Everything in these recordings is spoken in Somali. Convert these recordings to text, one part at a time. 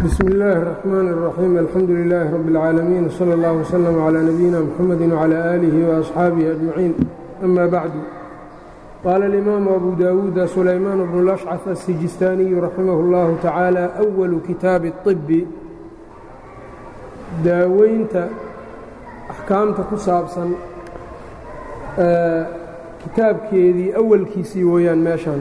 bsm اllaahi الرحmn الرaxيim alxamdu لilaahi rab اlcaalamiin wslى اllah wslm عlى nabiyina mxamedi وعlى آlihi وأصxaabihi أجmaciin ama bacdu qaala اlimaamu abu dawuuda sulaymaan bnu lashcaf الsijistaaniyu raximah اllahu tacaala أwalu kitaabi الطibi daaweynta axkaamta ku saabsan kitaabkeedii awalkiisii weeyaan meeshan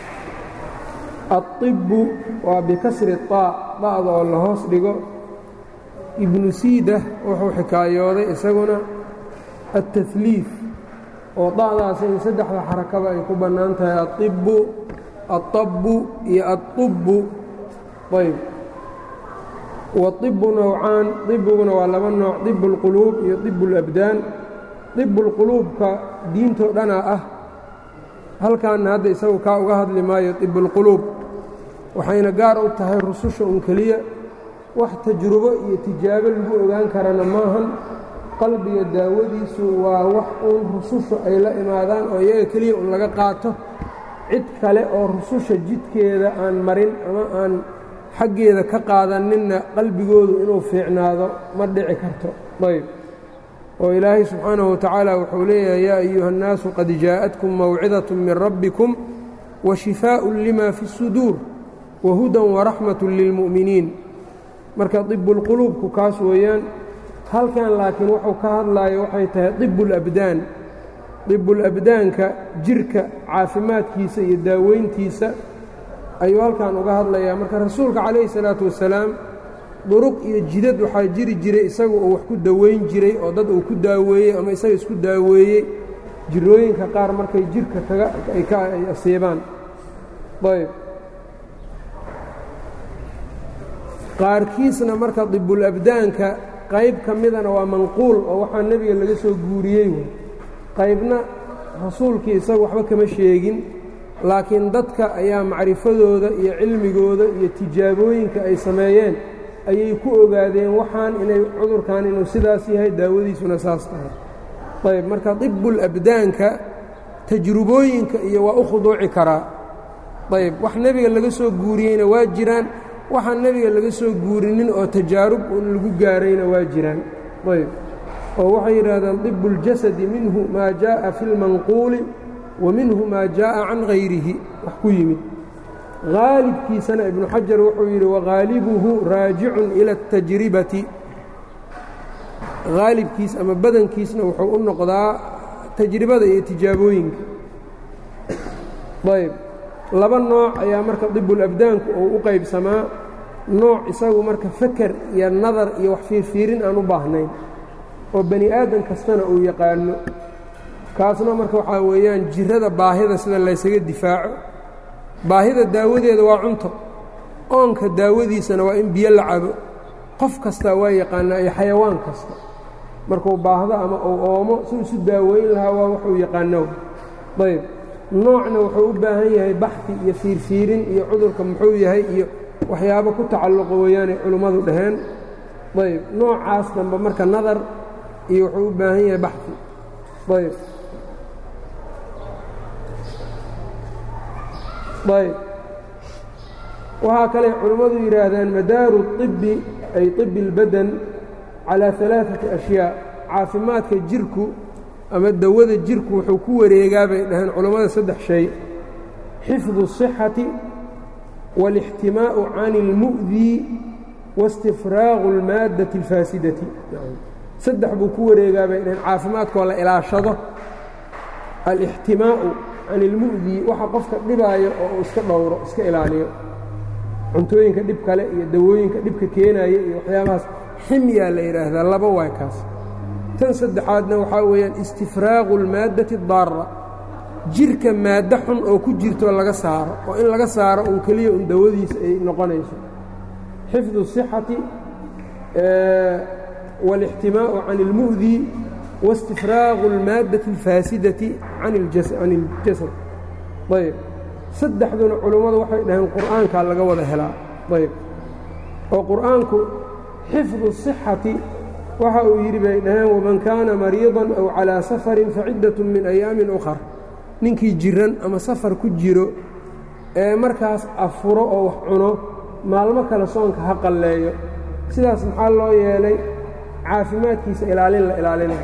aلطibu waa bikasri طaa da'da oo la hoos dhigo ibnu siida wuxuu xikaayooday isaguna aلtahliif oo da'daasi in saddexda xarakaba ay ku bannaan tahay aibu aلطabu iyo aلطubu ayb waطibu nowcaan ibiguna waa laba nooc طib اlquluub iyo طib اlabdaan طib اlquluubka diintoo dhanaa ah halkaanna hadda isagu kaa uga hadli maayo طib اlquluub waxayna gaar u tahay rususha un keliya wax tajrubo iyo tijaabo lagu ogaan karana maahan qalbiga daawadiisu waa wax uun rususha ay la imaadaan oo iyaga keliya un laga qaato cid kale oo rususha jidkeeda aan marin ama aan xaggeeda ka qaadaninna qalbigoodu inuu fiicnaado ma dhici karto ayb oo ilaahay subxaanahu watacaala wuxuu leeyahay yaa ayuha اnnaasu qad jaa'atkum mawcidaة min rabbikum wa shifaaء lima fi الsuduur wahudan waraxmat lilmu'miniin marka طibulquluubku kaas weeyaan halkan laakiin wuxuu ka hadlaayo waxay tahay طibulabdaan طibulabdaanka jirka caafimaadkiisa iyo daaweyntiisa ayuu halkan uga hadlayaa marka rasuulka calayhi salaatu wasalaam duruq iyo jidad waxaa jiri jiray isagu uu wax ku daweyn jiray oo dad uu ku daaweeyey ama isaga isku daaweeyey jirooyinka qaar markay jirka kaga ay ka ay asiibaan ayb qaarkiisna marka dibulabdaanka qayb ka midana waa manquul oo waxaa nebiga laga soo guuriyey wey qaybna rasuulkii isagu waxba kama sheegin laakiin dadka ayaa macrifadooda iyo cilmigooda iyo tijaabooyinka ay sameeyeen ayay ku ogaadeen waxaan inay cudurkan inuu sidaas yahay daawadiisuna saas tahay ayb marka dibulabdaanka tajrubooyinka iyo waa u khuduuci karaa ayb wax nebiga laga soo guuriyeyna waa jiraan waxaan nebiga laga soo guurinin oo tajaarub un lagu gaarayna waa jiraan ayb oo waxay yidhaahdaan dibu اljasadi minhu maa jaaءa fi اlmanquuli wa minhu maa jaaءa can hayrihi wax ku yimid haalibkiisana ibnu xajar wuxuu yidhi waghaalibuhu raajicun ila اtajribati haalibkiis ama badankiisna wuxuu u noqdaa tajribada iyo tijaabooyinka ayb laba nooc ayaa marka dibulabdaanku uu u qaybsamaa nooc isagu marka feker iyo nadar iyo wax fiirfiirin aan u baahnayn oo bani aadan kastana uu yaqaano kaasna marka waxaa weeyaan jirada baahida sida laysaga difaaco baahida daawadeeda waa cunto oonka daawadiisana waa in biyo la cabo qof kastaa waa yaqaanaa iyo xayawaan kasta markuu baahdo ama uu oomo si isu daaweyn lahaa waa waxuu yaqaano ayb noocna wuxuu u baahan yahay baxfi iyo fiirfiirin iyo cudurka muxuu yahay iyo waxyaabo ku tacalluqa weeyaanay culimmadu dhaheen ayb noocaas dambe marka nadar iyo wuxuu u baahan yahay baxfi ayb ayb waxaa kale culimmadu yidhaahdaan madaaru طibi ay طibi اlbadan calىa ثalaaثati أshyaa caafimaadka jirku ama dawada jirku wuxuu ku wareegaa bay dhaheen culammada saddex shay xifdu الصixati wاlاxtimaa'u can اlmu'dii waاstifraaqu اlmaaddati اlfaasidati saddex buu ku wareegaa bay dhaheen caafimaadkoo la ilaashado alاxtimaa'u can اlmu'dii waxa qofka dhibaayo oo uu iska dhowro iska ilaaliyo cuntooyinka dhib kale iyo dawooyinka dhibka keenaya iyo waxyaabahaas ximyaa la yidhaahdaa laba waay kaas tan saddexaadna waxaa weeyaan istifraaqu اlmaaddati اdaara jirka maaddo xun oo ku jirto laga saaro oo in laga saaro un keliya un dawadiisa ay noqonayso xifdu الصixati wاlاxtimaa'u can اlmu'dii waاstifraaqu اlmaaddati اlfaasidati can اljasad ayb saddexduna culummadu waxay dhaheen qur'aankaa laga wada helaa ayb oo qur'aanku xifdu الصixati waxa uu yidhi bay dhaheen waman kaana mariidan aw calىa safarin faciddatun min ayaamin ukhar ninkii jiran ama safar ku jiro ee markaas afuro oo wax cuno maalmo kale soonka ha qalleeyo sidaas maxaa loo yeelay caafimaadkiisa ilaalin la ilaalinayo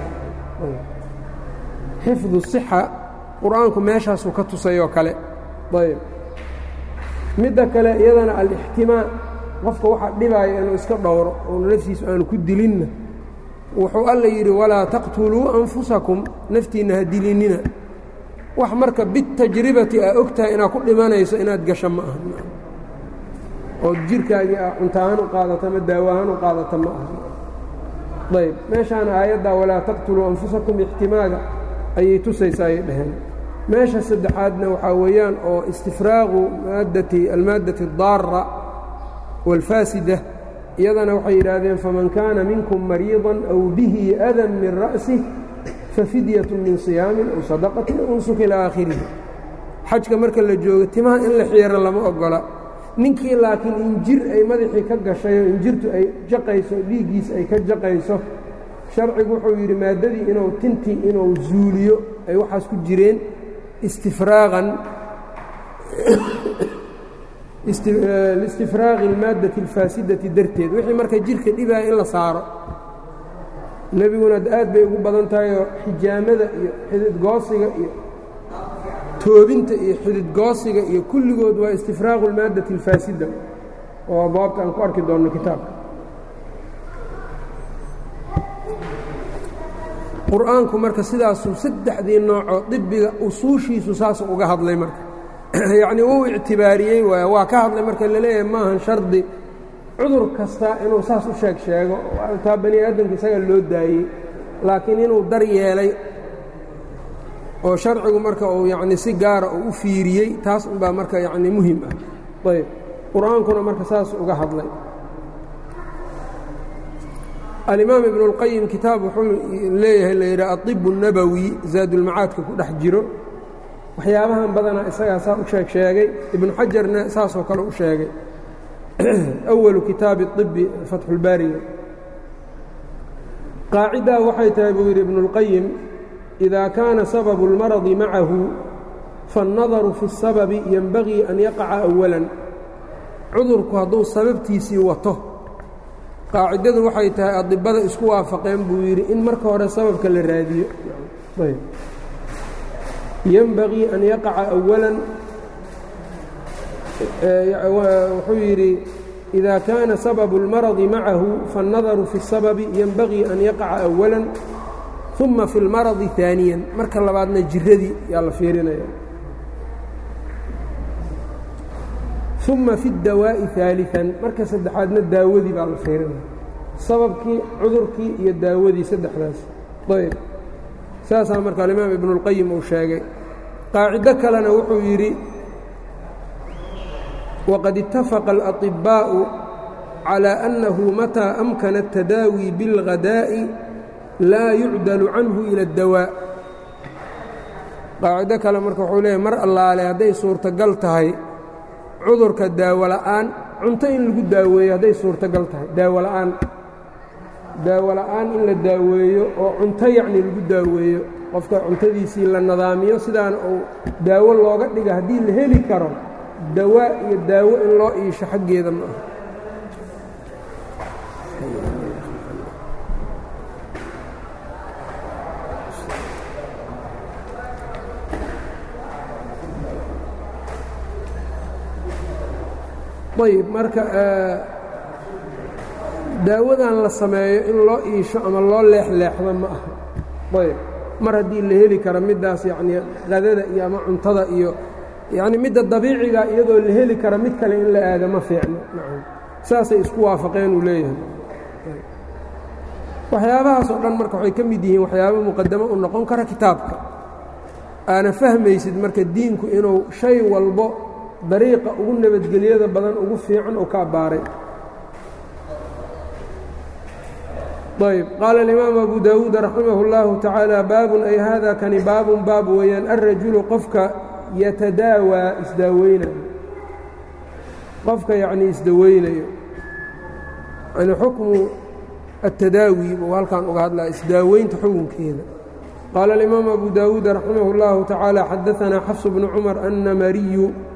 xifdu sixa qur-aanku meeshaasuu ka tusayoo kale ayb midda kale iyadana alixtimaa qofka waxaa dhibaaya inuu iska dhowro oonu naftiisu aanu ku dilinna wuxuu alla yidhi walaa taqtuluu anfusakum naftiinna ha dilinina wax marka bitajribati aa og tahay inaad ku dhimanayso inaad gasho ma aha ood jirhkaagii a cunto ahaan u qaadato ama daawo ahaan u qaadato ma aha ayb meeshaana aayaddaa walaa taqtuluu anfusakum ixtimaaga ayay tusaysaa ayay dhaheen meesha saddexaadna waxaa weeyaan oo istifraaqu maaddati almaaddati addaara waalfaasida iyadana waxay yidhaahdeen faman kaana minkum mariidan aw bihi adan min ra'sih fafidyatu min siyaamin aw sadaqatin aw nusuk ilaa aakhirihi xajka marka la joogo timaha in la xiiro lama ogola ninkii laakiin injir ay madaxii ka gashay oo injirtu ay jaqayso dhiiggiis ay ka jaqayso sharcigu wuxuu yidhi maaddadii inuu tintii inuu zuuliyo ay waxaas ku jireen istifraaqan liistifraaqi almaaddati alfaasidati darteed wixii marka jirka dhibaya in la saaro nebiguna aad bay ugu badan tahay oo xijaamada iyo xididgoosiga iyo toobinta iyo xididgoosiga iyo kulligood waa istifraaqu almaaddati alfaasida oo abwaabta aan ku arki doonno kitaabka qur-aanku marka sidaasuu saddexdii noocoo dibiga usuushiisu saasuu uga hadlay marka yacnii wuu ictibaariyey waay waa ka hadlay marka laleeyahay maahan shardi cudur kasta inuu saas u sheeg sheego taa bani aadamka isaga loo daayey laakiin inuu dar yeelay oo sharcigu marka uu yacni si gaara uu u fiiriyey taas unbaa marka yacni muhim ah ayb qur-aankuna marka saas uga hadlay alimaam ibnu اlqayim kitaab wuxuu leeyahay la yidhaha aطib الnabowi zaadulmacaadka ku dhex jiro waxyaabahan badanaa isagaa saa u sheeg sheegay ibnu xajarna saasoo kale u sheegay awalu kitaabi طibi fatxulbaariga qaacidaa waxay tahay buu yidhi ibnu اlqayim إida kaana sababu اlmaradi macahu faالnadaru fi الsababi yenbagii an yaqaca أwalan cudurku hadduu sababtiisii wato qaacidadu waxay tahay adibada isku waafaqeen buu yidhi in marka hore sababka la raadiyo yenbagii an yaqaca أwalan wuxuu yidhi إida kaana sababu اlmaradi macahu faالnadaru fi الsababi yenbagii an yaqaca أwalan ثuma fi اlmaradi ثaaniya marka labaadna jiradii yaa la fiirinaya uma fi اdawaaءi ثaaliثan marka saddexaadna daawadii baa la fiirinaya sababkii cudurkii iyo daawadii saddexdaas ayb saasaa marka alimaam ibnu اlqayim uu sheegay qaacido kalena wuxuu yidhi waqad itafaqa اlaطibaaءu calى أnnahu mataa amkana الtadaawi biاlغadaaءi laa yucdalu canhu ilى اdawaa qaacido kale marka wuxuu leeyahy mar allaale hadday suurtagal tahay cudurka daawo la'aan cunto in lagu daaweeyo hadday suurtagal tahay daawo la'aan daawo la'aan in la daaweeyo oo cunto yacni lagu daaweeyo qofka cuntadiisii la nadaamiyo sidaana uu daawo looga dhiga haddii la heli karo dawaa iyo daawo in loo iisho xaggeeda ma aha ayb marka daawadan la sameeyo in loo iisho ama loo leexleexdo ma aha ayb mar haddii la heli karo middaas yacnii qadada iyo ama cuntada iyo yacni midda dabiiciga iyadoo la heli karo mid kale in la aado ma fiicno saasay isku waafaqeen uu leeyahay waxyaabahaas oo dhan marka waxay ka mid yihiin waxyaaba muqadamo u noqon kara kitaabka aana fahmaysid marka diinku inuu shay walbo dariiqa ugu nabadgelyada badan ugu fiican uu ka abbaaray ayb qaala alimaamu abu daawuud raximah اllahu tacaala baabun ay hada kani baabun baab weeyaan alrajulu qofka yatadaawaa isdaaweynayo qofka yacnii isdaweynayo yani xukmu atadaawi buu halkan uga hadlaya isdaaweynta xukunkeeda qaala alimaamu abu daawuud raximah اllahu tacaala xadaanaa xafs bnu cumar annamariyu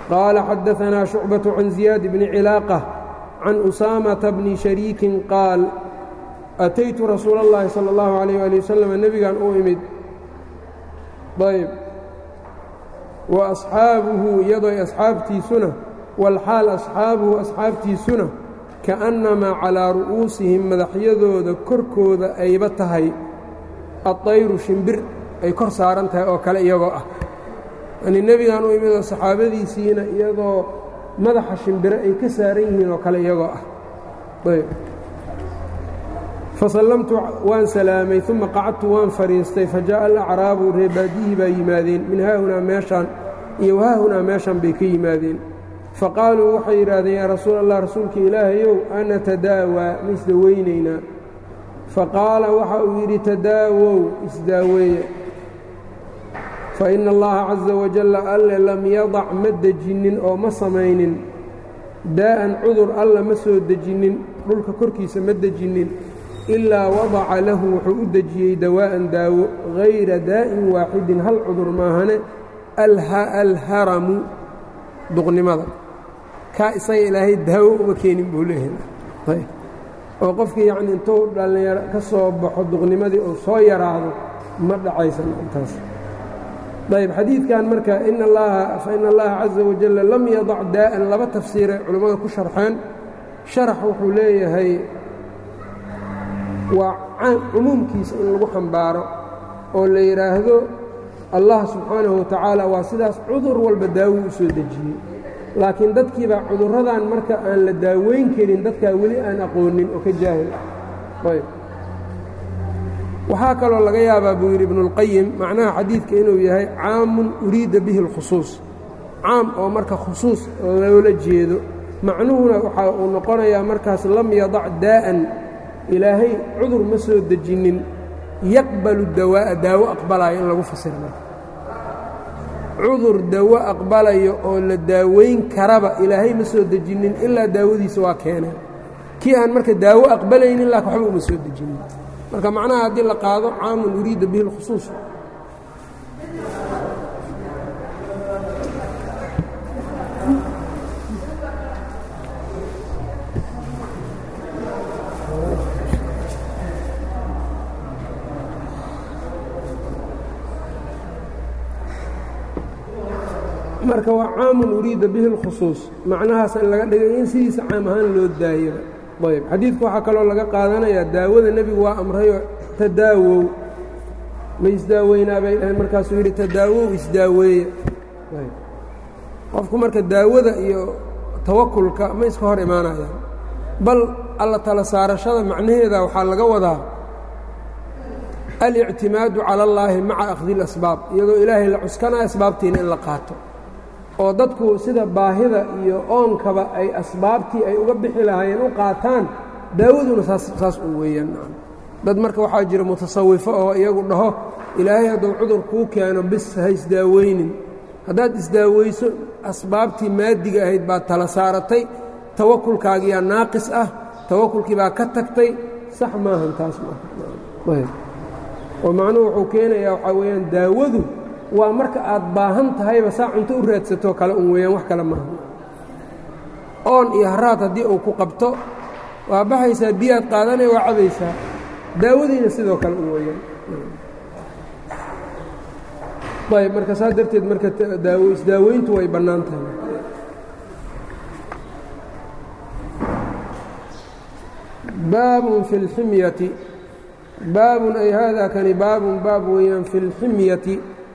qaala xadaanaa shucbaة can ziyaad bni cilaaqة can usaamata bni shariikin qaal ataytu rasuula اllahi salى اllahu عalيyh ali wasalam nebigan u imid ayb wa asxaabuhu iyadoo asxaabtiisuna walxaal asxaabuhu asxaabtiisuna kaأnnamaa calaa ru'uusihim madaxyadooda korkooda ayba tahay aطayru shimbir ay kor saaran tahay oo kale iyagoo ah yani nebigan u imidoo saxaabadiisiina iyadoo madaxa shimbire ay ka saaran yihiin oo kale iyagoo ah ayb fasallamtu waan salaamay uma qacadtu waan fadhiistay fajaءa alacraabu reebaadiyihii baa yimaadeen min haahunaa meeshaan iyo haahunaa meeshan bay ka yimaadeen faqaaluu waxay yidhaahdeen yaa rasuul allah rasuulka ilaahayow ana tadaawaa ma isdaweynaynaa faqaala waxa uu yidhi tadaawow isdaaweeya faina allaha caza wajalla alle lam yadac ma dejinnin oo ma samaynin daa'an cudur alla ma soo dejinnin dhulka korkiisa ma dejinnin ilaa wadaca lahu wuxuu u dejiyey dawaa'an daawo hayra daa'in waaxidin hal cudur maahane alharamu duqnimada kaa isaga ilaahay daawo uma keenin buu leeyahay oo qofkii yacni intuu dhallinyaro ka soo baxo duqnimadii uu soo yaraado ma dhacaysan intaas ayb xadiidkan marka in allaha faina allaha caza wajalla lam yadac daa'an laba tafsiiray culimmada ku sharxeen sharax wuxuu leeyahay waa cumuumkiisa in lagu xambaaro oo la yidhaahdo allah subxaanahu watacaala waa sidaas cudur walba daawo u soo dejiyey laakiin dadkiibaa cudurradan marka aan la daaweyn karin dadkaa weli aan aqoonin oo ka jaahil ah ayb waxaa kaloo laga yaabaa buu yidhi ibnuاlqayim macnaha xadiidka inuu yahay caamun uriida bihi اlkhusuus caam oo marka khusuus loola jeedo macnuhuna waxa uu noqonayaa markaas lam yadac daa'an ilaahay cudur ma soo dejinnin yaqbalu dawaa'a daawo aqbalayo in lagu fasiro marka cudur dawo aqbalayo oo la daaweyn karaba ilaahay ma soo dejinnin ilaa daawadiisa waa keenay kii aan marka daawo aqbalaynin laakin waxba uma soo dejinin marka macnaha haddii la qaado caamun uriida bihi اlkhusuus marka waa caamun uriida bihi اlkhusuus macnahaas in laga dhigay in sidiisa caam ahaan loo daayaba ayb xadiidka waxaa kaloo laga qaadanayaa daawada nebigu waa amrayoo tadaawow ma isdaaweynaa bay dhaheen markaasuu yidhi tadaawow isdaaweeya qofku marka daawada iyo tawakulka ma iska hor imaanayaan bal alla tala saarashada macnaheeda waxaa laga wadaa alictimaadu cala اllaahi maca akhdi اlasbaab iyadoo ilaahay la cuskanaya asbaabtiina in la qaato oo dadku sida baahida iyo oonkaba ay asbaabtii ay uga bixi lahaayeen u qaataan daawaduna saas u weeyaan dad marka waxaa jira mutasawifo oo iyagu dhaho ilaahay hadduu cudur kuu keeno bis ha isdaaweynin haddaad isdaaweyso asbaabtii maadiga ahayd baad tala saaratay tawakulkaagiyaa naaqis ah tawakulkii baa ka tagtay sax maahan taas oo macnuhu wuxuu keenayaa waxaa weeyaan daawadu waa marka aad baahan tahayba saa cunto u raadsatoo kale un weeyaan wax kale maaha oon iyo haraad haddii uu ku qabto waa baxaysaa biyaad qaadanaya waa cabaysaa daawadiina sidoo kale un weeyaan ayb marka saa darteed marka daawo isdaaweyntu way bannaan tahay baabun fi اlximyati baabun ay haadaa kani baabun baab weeyaan fi اlximyati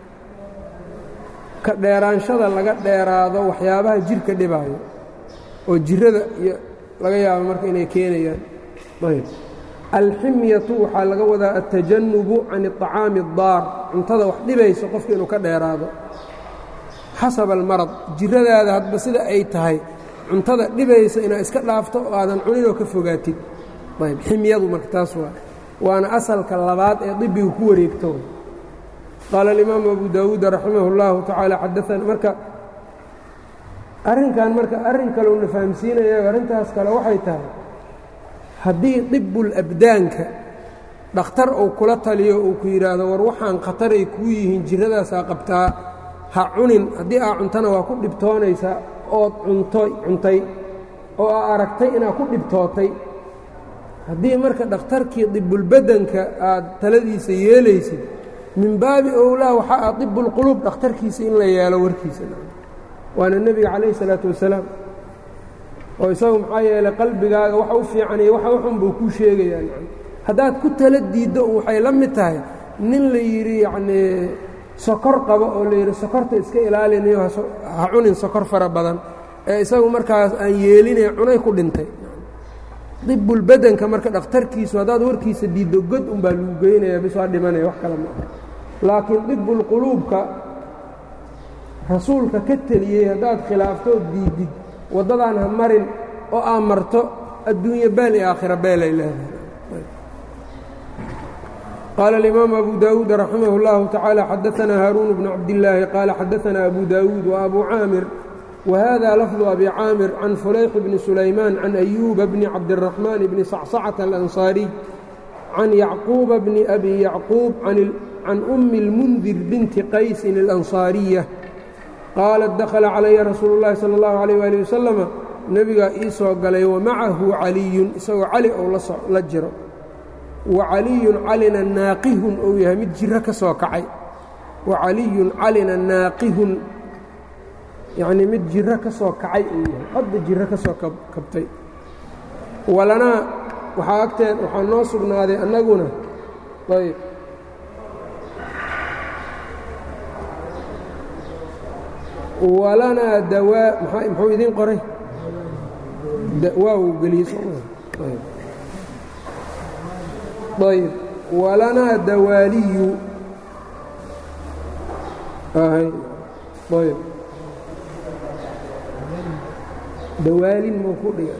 ka dheeraanshada laga dheeraado waxyaabaha jirka dhibaayo oo jirada iyo laga yaabo marka inay keenayaan ayb alximyatu waxaa laga wadaa altajanubu can الطacaami الdaar cuntada wax dhibayso qofka inuu ka dheeraado xasaba almarad jiradaada hadba sida ay tahay cuntada dhibaysa inaad iska dhaafto oo aadan cuninoo ka fogaatid ayb ximyadu marka taas waa waana asalka labaad ee dibigu ku wareegto qaala alimaamu abu daawuud raximah اllahu tacaala xadaana marka arrinkan marka arrin kaleuna fahamsiinaya arrintaas kale waxay tahay haddii dibbulabdaanka dhakhtar uu kula taliyo uu ku yidhaahdo war waxaan khataray kuu yihiin jiradaasaa qabtaa ha cunin haddii aa cuntana waa ku dhibtoonaysaa ood cuntoy cuntay oo aa aragtay inaad ku dhibtootay haddii marka dhakhtarkii dibulbadanka aad taladiisa yeelaysid min baabi owlaa waxaa ah dibulquluub dhakhtarkiisa in la yeelo warkiisa waana nebiga calayhi salaatu wasalaam oo isagu maxaa yeelay qalbigaaga waxa u fiicaniyo waxa uxun buu kuu sheegayaa haddaad ku tala diiddo waxay la mid tahay nin la yidhi yacnii sokor qabo oo la yidhi sokorta iska ilaalinayo ha cunin sokor fara badan ee isagu markaas aan yeelinay cunay ku dhintay dibbulbadanka marka dhakhtarkiisu haddaad warkiisa diiddo god unbaa lagu geynaya bis waa dhimanaya wax kale maa laakiin dibbulquluubka rasuulka ka teliyey haddaad khilaaftood diidid waddadaan ha marin oo aa marto adduunye beel iyo aakhira beelay leedahay قال الإمام أبو داود رحمه الله تعالى حدثنا هارون بن عبد الله قال حدثنا أبو داود وأبو عامر وهذا لفظ أبي عامر عن فليح بن سليمان عن أيوب بن عبد الرحمن بن صعصعة الأنصاري عن يعقوب بن أبي يعقوب عن, عن أم المنذر بنت قيس الأنصارية قالت دخل علي رسول الله صلى الله عليه وآله وسلم نبga ii soo galay ومacahu عaliي isagoo cali ou la jiro wacaliyun calina naaqihun ou yahay mid jiro ka soo kacay wacaliyun calina naaqihun yacnii mid jiro ka soo kacay uu yahay hadda jiro ka soo kabtay walanaa waxaa agteen waxaa noo sugnaaday annaguna ayb walanaa dawaa maa muxuu idiin qoray waaw geliyey sooma ayb walanaa dawaaliyu ayb dawaalin mau ku dhiga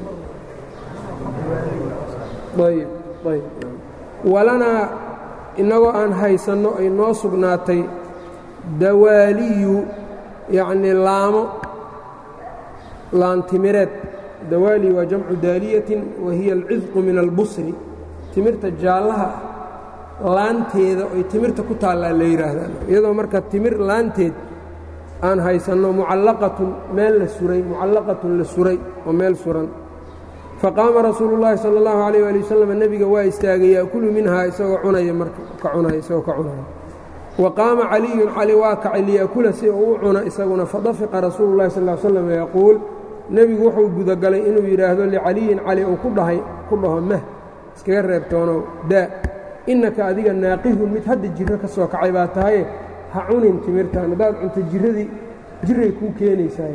ayb ayb walanaa innagoo aan haysanno ay noo sugnaatay dawaaliyu yacnii laamo laantimireed dawaali waa jamcu daaliyatin wa hiya alcidqu min albusri timirta jaallaha laanteeda oy timirta ku taallaa la yidhaahdaan iyadoo marka timir laanteed aan haysanno mucallaqatun meel la suray mucallaqatun la suray oo meel suran faqaama rasuulu llaahi sala allahu calayh waali wasalam nebiga waa istaagay yaakulu minhaa isagoo cunaya marka ka cunaya isagoo ka cunaya wa qaama caliyun cali waa kacay liyaakula si uu u cuna isaguna fadafiqa rasuulu llahi sal l slam yaquul nebigu wuxuu gudagalay inuu yidhaahdo licaliyin cali uu ku dhahay ku dhaho mah iskaga reebtoonow daa innaka adiga naaqihun mid hadda jirro ka soo kacay baa tahaye ha cunin timirtan haddaad cunto jirradii jiray kuu keenaysaay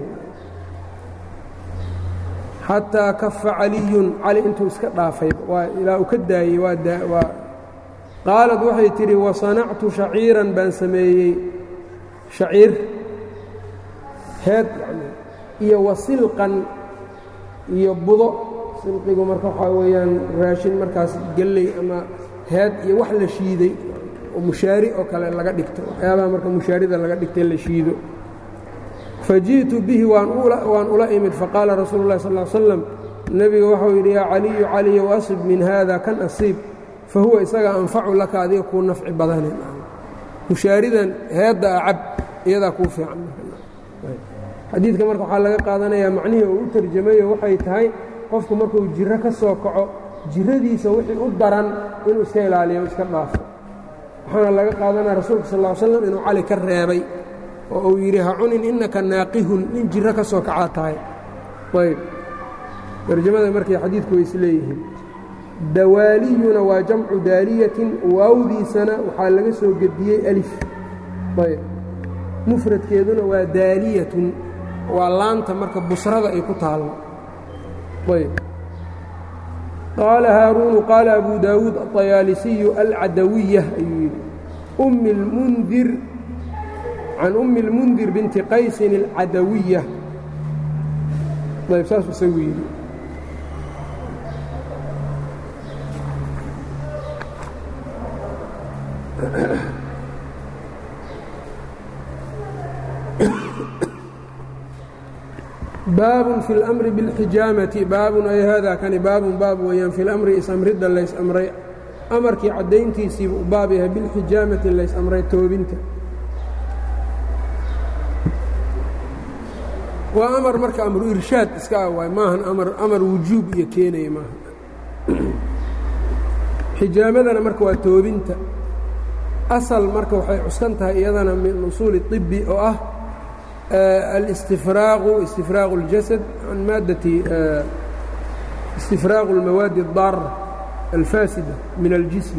xataa kafa caliyun cali intuu iska dhaafay waa ilaa uu ka daayey waa qaalad waxay tidhi wasanactu shaciiran baan sameeyey shaciir heed yani iyo wasilqan iyo budo silqigu marka waxaa weeyaan raashin markaas gelley ama heed iyo wax la shiiday oo mushaari oo kale laga dhigto waxyaabaha marka mushaarida laga dhigtay la shiido faji'tu bihi waan ula imid faqaala rasuulu اllahi sal ly slam nebiga waxau yidhi yaa caliyu caliyow asib min haada kan asiib fa huwa isaga anfacu laka adiga kuu nafci badane mushaaridan heedda a cab iyadaa kuu fiican xadiidka marka waxaa laga qaadanayaa macnihii uu u tarjamayo waxay tahay qofku markuu jiro ka soo kaco jiradiisa wixii u daran inuu iska ilaaliyo iska dhaafo waxaana laga qaadanaya rasuulka sal ll slam inuu cali ka reebay oo uu yidhi ha cunin innaka naaqihun nin jiro ka soo kacaa tahay ayb tarjamada markay xadiidku way isleeyihiin dawaaliyuna waa jamcu daaliyatin waawdiisana waxaa laga soo gediyey alif ayb mufradkeeduna waa daaliyatun waa laanta marka busrada ay ku taallo ayb qaala haaruunu qaala abu daawuud aطayaalisiyu alcadawiya ayuu yidhi ummi اlmundir can ummi اlmundir binti qaysin اlcadawiya ayb saasuu isagu yidhi baabun fi اlmri biاlxijaamati baabun ay haadaa kani baabun baab weeyaan fi lamri is-amridda lays-amray amarkii caddayntiisiibu u baab yahay bilxijaamati lays-amray toobinta waa amar marka amru irshaad iska ah waay maahan amar amar wujuub iyo keenaya maaha xijaamadana marka waa toobinta asal marka waxay cuskan tahay iyadana min usuuli طibi oo ah اlistifraaqu istifraaqu اljasad can maaddati istifraaqu اlmawaadi الdaara alfaasida min اljism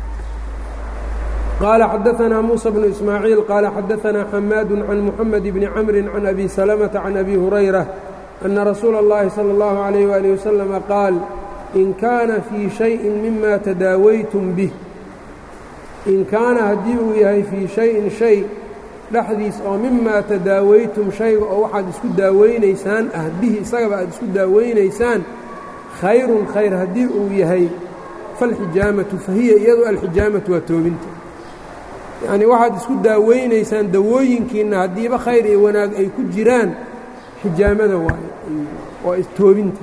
قال xdثna موسى بن إسماعيiل qال xdثna حmاad عن محمد بن cمر عن أbي سلمة عن أbي هريرة أن رsuuل اللhi صلى الله عليه وaلiه وسلم qاaل in kaana fii شhayءi mima tadaawaytum bih in kaana haddii uu yahay fii شhayin shay dhexdiis oo mimaa tadaawaytum shayga oo waxaad isku daawaynaysaan ah bihi isagaba aad isku daawaynaysaan khayrun khayr haddii uu yahay falxijaamatu fahiya iyadu alxijaamatu waa toobinta yacnii waxaad isku daawaynaysaan dawooyinkiinna haddiiba khayr iyo wanaag ay ku jiraan xijaamada waayo waa toobinta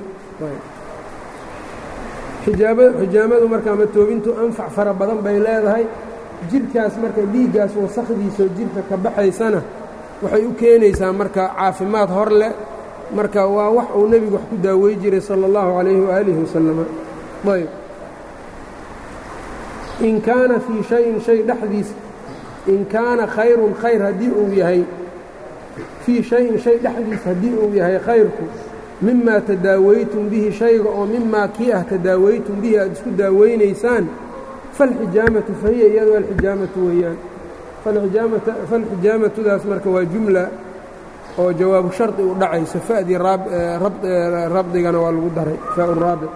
xijaamadu marka ama toobintu anfac fara badan bay leedahay jirkaas marka dhiiggaas wasakdiisao jirka ka baxaysana waxay u keenaysaa marka caafimaad hor leh marka waa wax uu nebigu wax ku daawey jiray salى اllahu عalayhi waalihi wasalama ayb in kaana fii shayin shay dhexdiis in kaana khayrun khayr haddii uu yahay fii shayin shay dhexdiis haddii uu yahay khayrku mimaa tadaawaytum bihi shayga oo mimaa kii ah tadaawaytum bihi aad isku daawaynaysaan falxijaamatu fahiya iyadu alxijaamatu weeyaan falxijaamatudaas marka waa jumla oo jawaabu shardi u dhacayso fa'dii rabdigana waa lagu daray faa raabic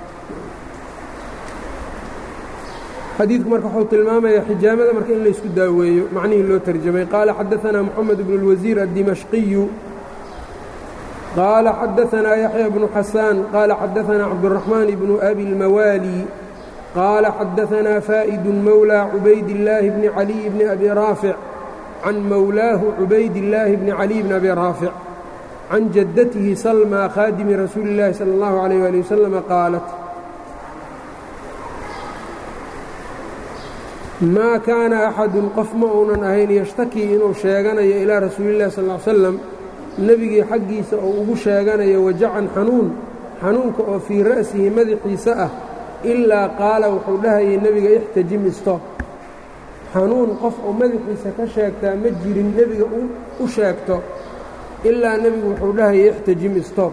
xadiidku marka wuxuu tilmaamaya xijaamada marka in laysku daaweeyo macnihii loo tarjamay qaala xadaثana moxamed bnu اlwasiir addimashqiyu qaala xadaثanaa yaxya bnu xasaan qaala xadaثana cabdالraxmaan bnu abi اlmawaali qaala xadaثanaa faa'idu mowlى cubaydillaahi bni caliy bni abi raafic can mowlaahu cubaydillaahi bni caliy bni abi raafic can jaddatihi salma khaadimi rasuuli اllaahi salى اllahu عalيyh ali waslama qaalat maa kaana axadun qof ma uunan ahayn yashtakii inuu sheeganayo ilaa rasuulillahi sal ly slam nebigii xaggiisa oo ugu sheeganayo wajacan xanuun xanuunka oo fii ra'sihi madaxiisa ah ilaa qaala wuxuu dhahayay nebiga ixtajim istoob xanuun qof uu madaxiisa ka sheegtaa ma jirin nebiga u sheegto ilaa nebigu wuxuu dhahayay ixtajim istoob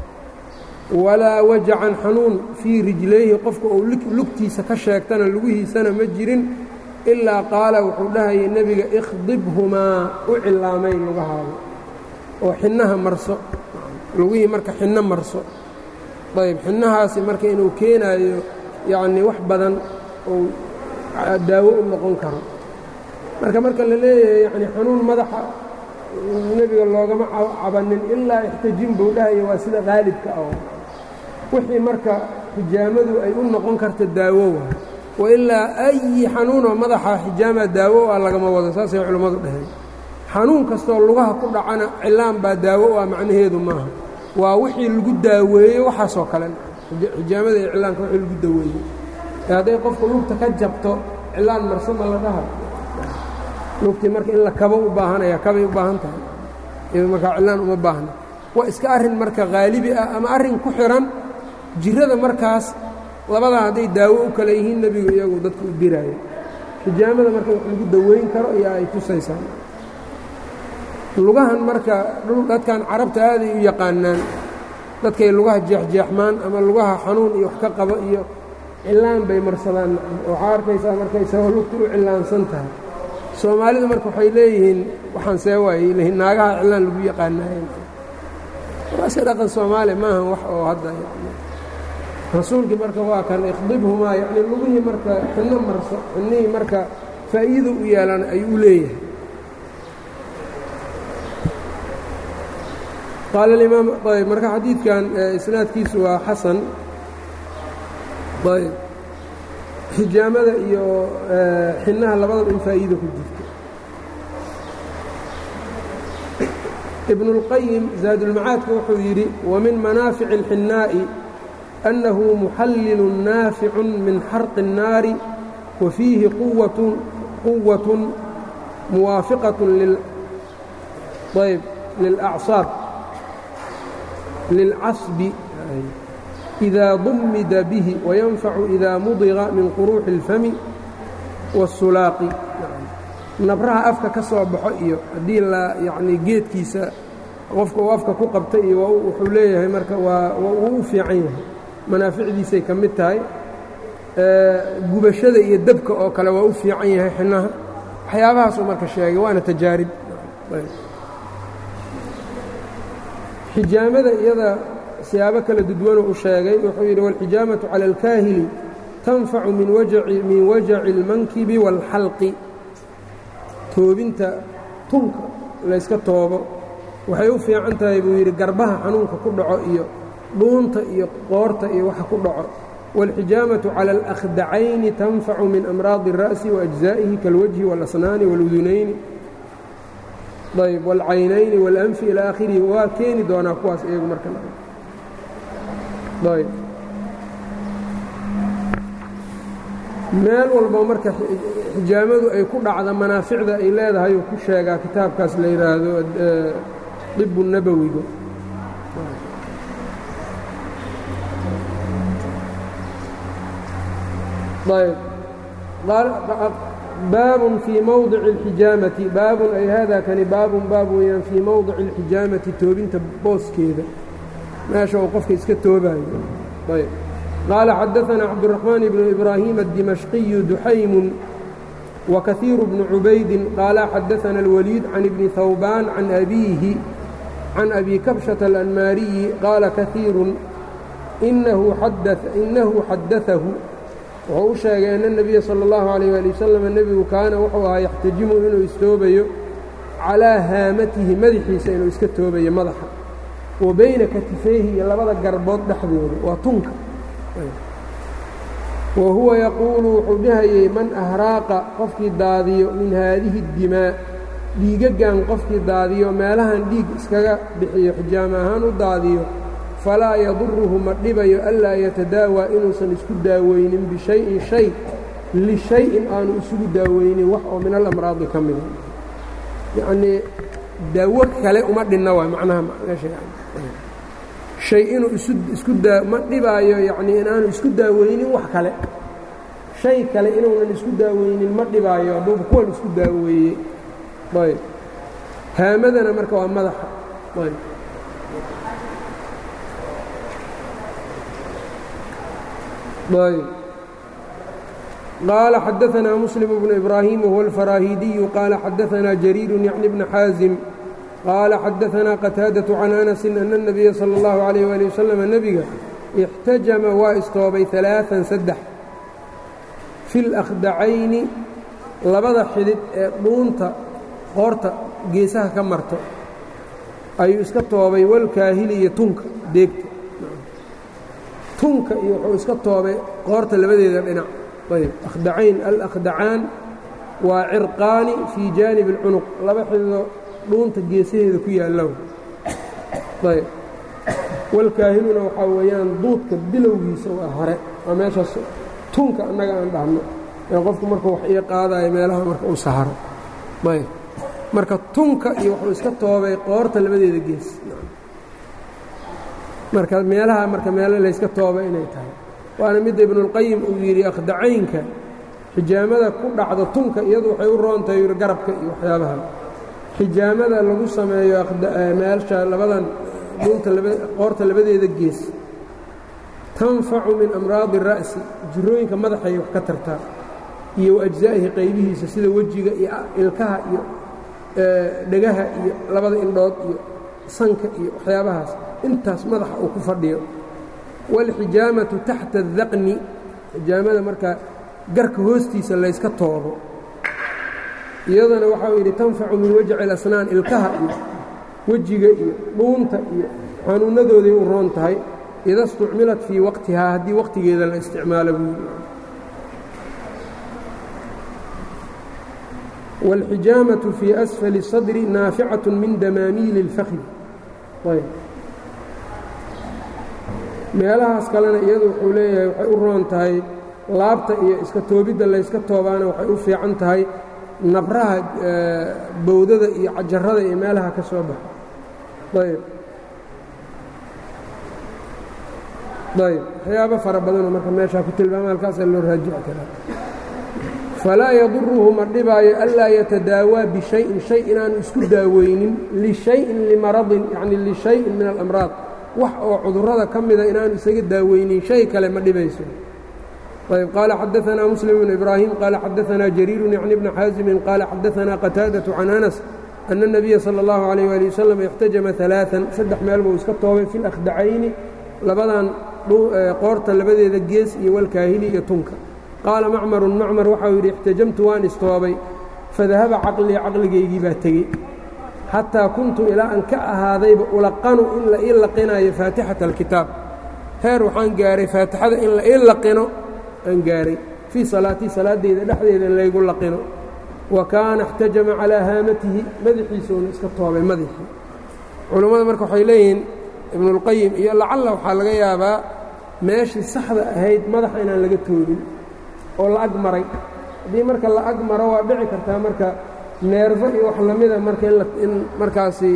walaa wajacan xanuun fii rijlayhi qofka uu lugtiisa ka sheegtana lugihiisana ma jirin ilaa qaala wuxuu dhahayay nebiga ikhdibhumaa u cilaamay lugahaada oo xinnaha marso lugihii marka xinno marso ayb xinnahaasi marka inuu keenaayo yacnii wax badan uu daawo u noqon karo marka marka la leeyahay yacnii xanuun madaxa nebiga loogama cabanin ilaa ixtajin buu dhahaya waa sida qaalibka ah wixii marka xijaamadu ay u noqon karta daawo waa wailaa ayi xanuunoo madaxa xijaamaa daawo ah lagama wado saasay culimmadu dhaheen xanuun kastoo lugaha ku dhacana cilaan baa daawo ah macnaheedu maaha waa wixii lagu daaweeyey waxaasoo kale xijaamada iyo cilaanka wixii lagu daweeyey ee hadday qofku lugta ka jabto cilaan marsama la dhaha lugtii marka in la kabo u baahanaya kabay u baahan tahay iyado markaa cilaan uma baahna waa iska arrin marka haalibi ah ama arrin ku xihan jirada markaas labadaa hadday daawo u kale yihiin nebigu iyagu dadka u diraayo xijaamada marka wax lagu daweyn karo iyo ay tusaysaa lugahan marka dadkan carabta aaday u yaqaanaan dadkay lugaha jeexjeexmaan ama lugaha xanuun iyo wax ka qabo iyo cilaan bay marsadaan waxaa arkaysaa marka isagoo lugta u cilaansan tahay soomaalidu marka waxay leeyihiin waxaan see waayey lehiin naagaha cilaan lagu yaqaanaaye waase dhaqan soomaaliya maaha wax oo hadda rasuulkii marka waa kan ikhdibhumaa yacni lugihii marka xinno marso xinnihii marka faa'iido u yeelan ayuu leeyahay qaala alimaam ayb marka xadiidkan isnaadkiisu waa xasan ayb xijaamada iyo xinnaha labadaba in faa'iida ku jirto ibnu اlqayim zaadulmacaadka wuxuu yidhi wamin manaafici اlxinnaa'i أنه محلل ناaفع من xرق الناaر وفيihi quوة موaaفقة للأعصاaب lilcasbi إida dumida bihi wayanfacu إida mudiqa min quruuxi اlfami waالsulaaqi nabraha afka ka soo baxo iyo haddii la yacni geedkiisa qofka uu afka ku qabta iyo wuxuu leeyahay marka waa wuu u fiican yahay manaaficdiisay ka mid tahay gubashada iyo dabka oo kale waa u fiican yahay xinaha waxyaabahaasuu marka sheegay waana tajaarib xijaamada iyada siyaabo kala dudwanuu u sheegay wuxuu yidhi wاlxijaamaةu calى اlkaahili tanfacu min wajaci اlmankibi wاlxalqi toobinta tunka layska toobo waxay u fiican tahay buu yidhi garbaha xanuunka ku dhaco iyo dhuunta iyo qoorta iyo waxa ku dhaco wاlxijaamaةu calى اlأkhdacayni tanfacu min amraadi الra'si وأجزaa'ihi kاlwajhi wاlasnaani wاludunayni ayb wاlcaynayni wاlanfi ilى akhirihi waa keeni doonaa kuwaas iyagu marka ayb meel walba marka xijaamadu ay ku dhacda manaaficda ay leedahay uu ku sheegaa kitaabkaas la yidhaahdo dibu nabowiga ayb baabun fii mowdici اlxijaamati baabun ay hada kani baabun baab weeyaan fii mowdici اlxijaamati toobinta booskeeda meesha uu qofka iska toobayo ayb qaala xadaثna cabdالرaحmaan bn إbraahiim الdimashqiyu duxaymu وkaثiir bnu cubaydi qaala xadaثna الwaliid can ibni hawbaan can abiihi can abi kabشhaةa الأnmaariyi qaala kaثiiru inahu xadaثahu wuxuu u sheegay ana الnabiya salى اllahu عalيyه ali wasalam nebigu kaana wuxuu ahaa yaxtajimu inuu istoobayo calىa haamatihi madaxiisa inuu iska toobayo madaxa wa bayna katifayhi iyo labada garbood dhexdooda waa tunka wa huwa yaquulu wuxuu dhahayey man ahraaqa qofkii daadiyo min haadihi اdimaa dhiigagan qofkii daadiyo meelahan dhiig iskaga bixiyo xijaama ahaan u daadiyo falaa yaduruhu ma dhibayo anlaa yatadaawaa inuusan isku daaweynin bishayin shay lishay-in aanu isugu daaweynin wax oo min alamraadi ka mida yacnii daawo kale uma dhinna waay macnaha shay inuu isku daa ma dhibaayo yacnii inaanu isku daaweynin wax kale shay kale inuunan isku daaweynin ma dhibaayo hadduuba kuwan isku daaweeyey ayb haamadana marka waa madaxa ayb ayb qaala xadaثna msلم بن إbrاhيm wهو الfaraahidiyu qaala xadaثna jrيir yعni بن xاaزim qaala xadaثna qتاadaة can أنس أن النabiya slى الlaه عalيه وaلي وsلم nebiga اxtajama waa istoobay ثaلaaثan saddex fi اlأkhdacayni labada xidid ee dhuunta qoorta geesaha ka marto ayuu iska toobay walkaahili iyo tunka deegta tunka iyo wuxuu iska toobay qoorta labadeeda dhinac ayb akhdacayn alakhdacaan waa cirqaani fii jaanib اlcunuq laba xididoo dhuunta geesaheeda ku yaallow ayb walkaahiluna waxaa weeyaan duudka bilowgiisa waa hore waa meeshaas tunka annaga aan dhahno ee qofku markuu wax ii qaadayo meelaha marka uu saharo ayb marka tunka iyo wuxuu iska toobay qoorta labadeeda gees marka meelaha marka meelo layska tooba inay tahay waana midda ibnuاlqayim uu yidhi akhdacaynka xijaamada ku dhacda tunka iyadu waxay u roontahay yidhi garabka iyo waxyaabaha xijaamada lagu sameeyo meelsha labadan dhunta qoorta labadeeda gees tanfacu min amraadi الra'si jirooyinka madaxay wax ka tartaa iyo waajzaa'ihi qaybihiisa sida wejiga iyo ilkaha iyo dhegaha iyo labada indhood iyo sanka iyo waxyaabahaas intaas madaxa uu ku fadhiyo wاlxijaamaةu taxta الdaqni xijaamada markaa garka hoostiisa layska toobo iyadana waxau yidhi tanfacu min wajci اlasnaan ilkaha iyo wejiga iyo dhuunta iyo xanuunadooday u roon tahay ida اstucmilat fii waqtihaa haddii waqtigeeda la isticmaalo buu wاlxijaamaةu fii asfali الsadri naaficaة min damaamiili اlfakdi meelahaas kalena iyadu wuxuu leeyahay waxay u roon tahay laabta iyo iska toobidda layska toobaana waxay u fiican tahay nabraha bowdada iyo cajarada iyo meelaha ka soo baxo ayb ayb waxyaabo fara badanoo marka meeshaa ku tilmaama halkaasaa loo raajici karaa falaa yaduruhu ma dhibaayo anlaa yatadaawaa bishayin shay inaanu isku daaweynin lishayin limaradin yacni lishayin min alamraad wax oo cudurrada ka mida inaanu isaga daaweynin shay kale ma dhibayso ayb qaala xadaanaa muslim bnu ibraahim qaala xadaanaa jariirun yacni bna xaasimin qaala xadaanaa qataadatu can anas ana الnabiya salى اllahu عalayh ali wasalam ixtajama ثalaaثan saddex meel buu iska toobay fi lakhdacayni labadan qoorta labadeeda gees iyo walkaahili iyo tunka qaala macmarun macmar waxau yidhi ixtajamtu waan istoobay fadahaba caqlii caqligaygii baa tegey xataa kuntu ilaa aan ka ahaadayba ulaqanu in la ii laqinayo faatixata alkitaab heer waxaan gaaray faatixada in la ii laqino aan gaaray fii salaatii salaaddeyda dhexdeeda in laygu laqino wa kaana اxtajama calaa haamatihi madaxiisuuna iska toobay madaxii culummada marka waxay leeyihiin ibnuاlqayim iyo lacalla waxaa laga yaabaa meeshii saxda ahayd madaxa inaan laga toobin oo la ag maray haddii marka la ag maro waa dhici kartaa marka neerfo iyo wax lamida marka in markaasi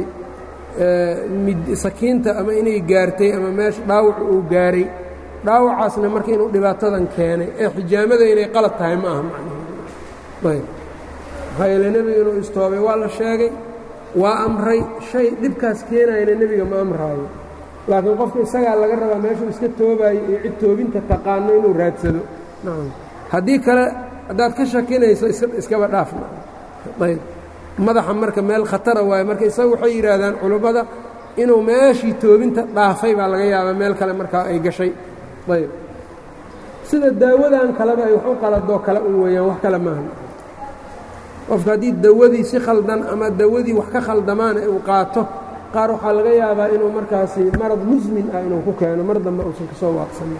sakiinta ama inay gaartay ama meesha dhaawacu uu gaaray dhaawacaasna marka inuu dhibaatadan keenay ee xijaamada inay qalad tahay ma aha macnaheedu maxaa yeele nebiga inuu istoobay waa la sheegay waa amray shay dhibkaas keenayana nebiga ma amraayo laakiin qofka isagaa laga rabaa meeshuu iska toobaayo iyo cid toobinta taqaano inuu raadsado haddii kale haddaad ka shakinayso iskaba dhaafna ayb madaxa marka meel khatara waaye marka isaga waxay yidhaahdaan culummada inuu meeshii toobinta dhaafay baa laga yaabaa meel kale markaa ay gashay ayb sida daawadan kaleba ay wax u qaladoo kale un weeyaan wax kale maaha qofka haddii dawadii si khaldan ama dawadii wax ka khaldamaana uu qaato qaar waxaa laga yaabaa inuu markaasi marad musmin ah inuu ku keeno mar dambe uusan ka soo waaqsanin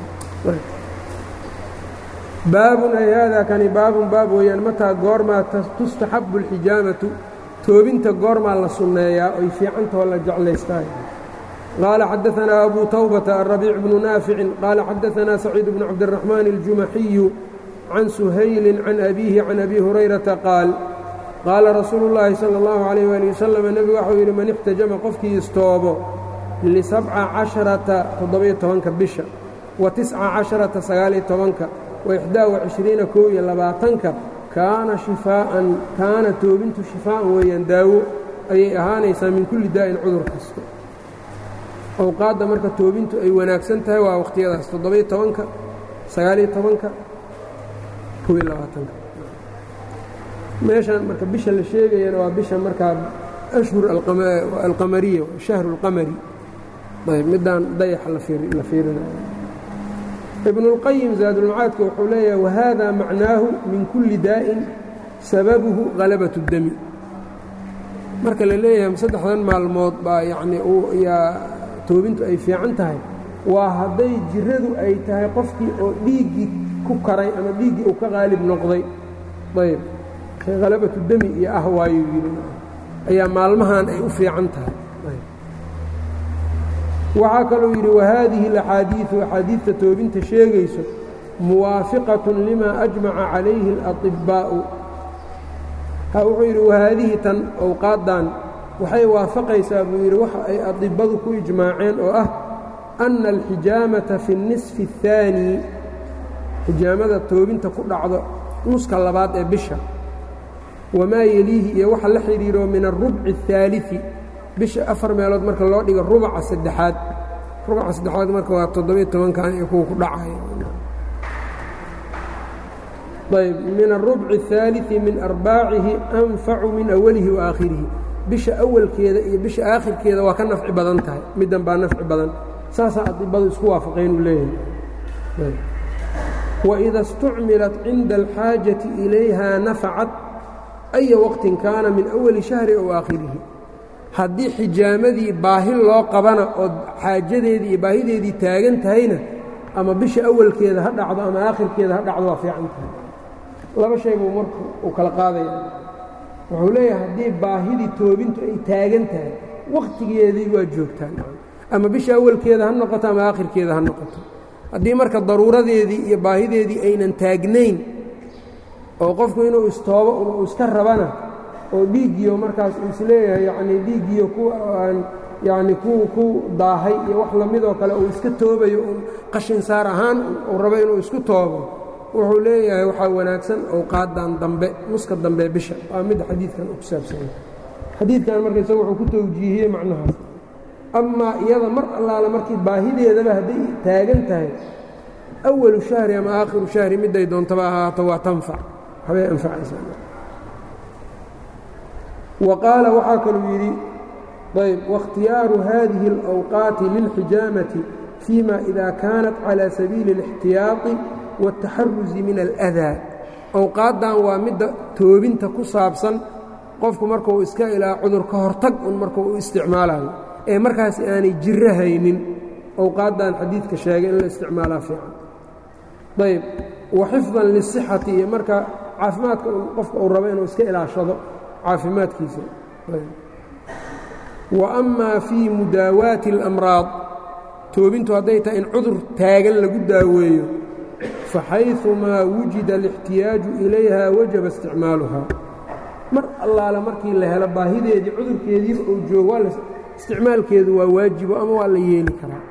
baabun ay haadaa kani baabun baab weeyaan mataa goormaa tustaxabu اlxijaamatu toobinta goormaa la sunneeyaa oy fiicantahoo la jeclaystaay qaala xadaanaa abu tawbata arabiic bnu naaficin qaala xadaanaa saciid bnu cabdiraxmaan اljumaxiyu can suhaylin can abiihi can abi hurayrata qaal qaala rasuulu اllaahi salى اllahu عalayh ali wasalam nebigu waxau yidhi man ixtajama qofkii istoobo lisabca casharata toddobiyo tobanka bisha wa tisca casharata sagaaliyo tobanka waixdaa wacishriina kow iyo labaatanka kaana shifaa'an kaana toobintu shifaa'an weeyaan daawo ayay ahaanaysaa min kulli daa'in cudur kasta awqaadda marka toobintu ay wanaagsan tahay waa wakhtiyadaas toddobiyo tobanka sagaaliyo tobanka kow iyo labaatanka meeshan marka bisha la sheegayana waa bisha markaa ashhur alqamariya shahru اlqamari ayb midaan dayaxa la fiirinayo ibn اlqayim zaadulmacaadka wuxuu leeyahay wahada macnaahu min kulli daa'in sababuhu halabaة اdemi marka la leeyahay saddexdan maalmood baa yacnii yaa toobintu ay fiican tahay waa hadday jiradu ay tahay qofkii oo dhiiggii ku karay ama dhiiggii uu ka qaalib noqday ayb halabatu demi iyo ah waayo yidhi ayaa maalmahan ay u fiican tahay waxaa kaluu yidhi wahaadihi اlaxaadiiثu axaadiidta toobinta sheegayso muwaafiqaة lima ajmaca calayhi اlaطibbaa'u wuxuu yidhi wahaadihi tan owqaaddan waxay waafaqaysaa buu yidhi waxa ay adibbadu ku ijmaaceen oo ah anna alxijaamata fi الnisfi الثaani xijaamada toobinta ku dhacdo nuska labaad ee bisha wamaa yeliihi iyo waxa la xidhiiro min alrubci الثaaliثi bisha afar meelood marka loo dhigo rubaca saddexaad rubaca saddexaad marka waa toddobiyo tobankan iyo kuwa ku dhacaya ayb min الrubci الثaaliثi min arbaacihi anfacu min awalihi wa aakhirihi bisha awalkeeda iyo bisha aakhirkeeda waa ka nafci badan tahay middan baa nafci badan saasaa adibadu isku waafaqeen uu leeyahay waإida اstucmilat cinda alxaajaةi ilayha nafacat أya waqtin kaana min awali shahri ow aakhirihi haddii xijaamadii baahi loo qabana oo xaajadeedii iyo baahideedii taagan tahayna ama bisha awalkeeda ha dhacdo ama aakhirkeeda ha dhacdo waa fiican tahay laba shay buu marku uu kala qaadaya wuxuu leeyahay haddii baahidii toobintu ay taagan tahay wakhtigeedii waa joogtaan ama bisha awalkeeda ha noqoto ama aakhirkeeda ha noqoto haddii marka daruuradeedii iyo baahideedii aynan taagnayn oo qofku inuu istoobo uu iska rabana oo dhiiggiyo markaas uu isleeyahay yacnii dhiiggiyo kuwa aan yacni ku ku daahay iyo wax lamidoo kale uu iska toobayo un qashin saar ahaan uu rabo inuu isku toobo wuxuu leeyahay waxaa wanaagsan owqaadan dambe nuska dambe bisha waa midda xadiidkan u ku saabsanya xadiidkan marka isaga wuxuu ku tawjiihiyey macnahaas amaa iyada mar allaale markii baahideedaba hadday taagan tahay awalu shahri ama aakhiru shahri midday doontaba ahaato waa tanfac waxbay anfacaysaa wa qaala waxaa kaluu yidhi ayb waاkhtiyaaru hadihi اlأwqaati lilxijaamati fيma ida kaanat calى sabiili الاxtiyaaطi wالtaxaruzi min اlأdaa awqaaddan waa midda toobinta ku saabsan qofku markuu iska ilaa cudur ka hortag un markuu u isticmaalayo ee markaas aanay jiro haynin awqaaddan xadiidka sheegay in la isticmaalaa fiican ayb wa xifdan lisixati iyo marka caafimaadka qofka uu rabo inuu iska ilaashado caafimaadkiisa wa amaa fii mudaawaati اlamraad toobintu hadday tahay in cudur taagan lagu daaweeyo faxayثumaa wujida اlاxtiyaaju ilayha wajaba isticmaaluhaa mar allaale markii la helo baahideedii cudurkeediiba uu joogo waa isticmaalkeedu waa waajibo ama waa la yeeli karaa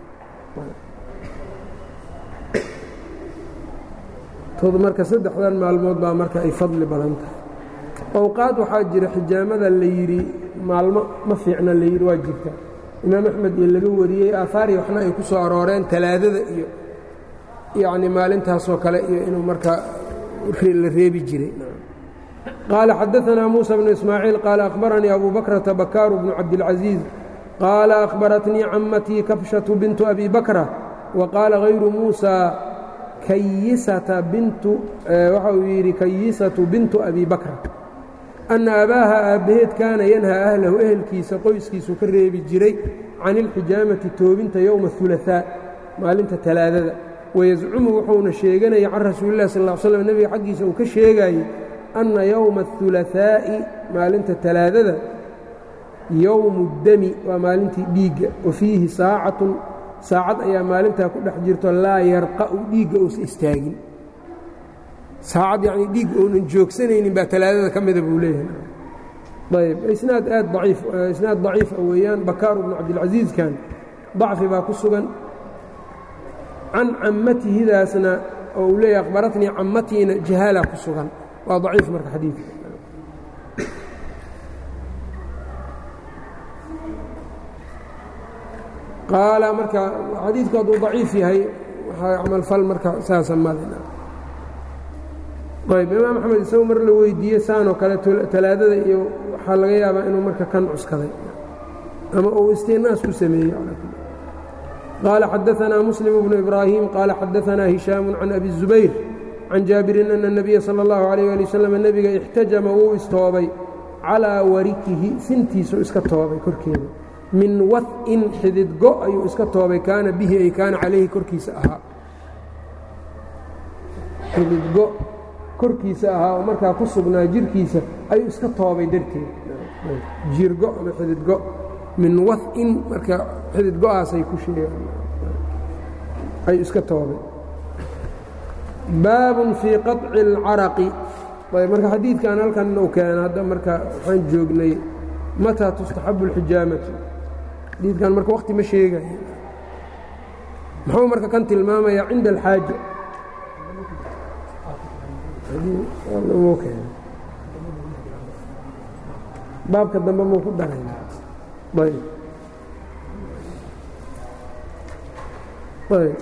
tod marka saddexdan maalmood baa marka ay fadli badan tahay awqaad waxaa jira xijaamada la yidhi maalmo ma fiicna la yidhi waa jirta imaam axmed iyo laga wariyey aahaari waxna ay ku soo arooreen talaadada iyo yacni maalintaasoo kale iyo inuu markaa la reebi jiray qaala xadaanaa muusa bnu ismaaciil qaala akhbaranii abu bakrata bakaaru bnu cabdilcaziiz qaala akhbaratnii cammatii kabshatu bintu abi bakra wa qaala hayru muusa kayisata bintu waxa uu yidhi kayisatu bintu abi bakra anna abaaha aabbaheed kaana yanhaa ahlahu ehelkiisa qoyskiisu ka reebi jiray can ilxijaamati toobinta yowma اhulaثaa maalinta talaadada wayascumu wuxuuna sheeganaya can rasuuli lah sal slam nebiga xaggiisa uu ka sheegaayey anna yowma اhulaثaa'i maalinta talaadada yowmu اdami waa maalintii dhiigga wa fiihi saacatun saacad ayaa maalintaa ku dhex jirto laa yarqa'u dhiigga uusa istaagin saacad yacnii dhiigga uunan joogsanaynin baa talaadada ka mida buu leeyahay ayb isnaad aad aciif isnaad daciifa weeyaan bakaaru bnu cabdilcasiiskan dacfi baa ku sugan can cammatihidaasna oo uu leeyahay akhbaratnii cammatiina jahaala ku sugan waa daciif marka xadiidka qaala marka xadiidku hadduu daciif yahay waxaa camalfal marka saasa malin ayb imaam axmed isagu mar la weydiiye saanoo kale talaadada iyo waxaa laga yaabaa inuu marka kan cuskaday ama uu istinaas ku sameeyey qaala xadaanaa muslim bnu ibraahim qaala xadaanaa hishaamu can abi الzubayr can jaabirin ana الnabiya salى اllahu عalيh ali waslm nebiga ixtajama wuu istoobay calىa warikihi sintiisu iska toobay korkeeda min wain xididgo ayuu iska toobay kaana bihi ay kaana calayhi korkiisa ahaa xididgo korkiisa ahaa oo markaa ku sugnaa jirkiisa ayuu iska toobay darteed jiirgo ama xididgo min wain marka xididgo-aasay ku sheegaan ayuu iska toobay baabun fii qaطci اlcaraqi ayb marka xadiidkan halkan inuu keena hadda marka waxaan joognay mataa tustaxabu اlxijaamatu xadiidkan marka wakti ma sheegaya muxuu marka kan tilmaamayaa cinda alxaaja baabka dambe muu ku daray ayb ayb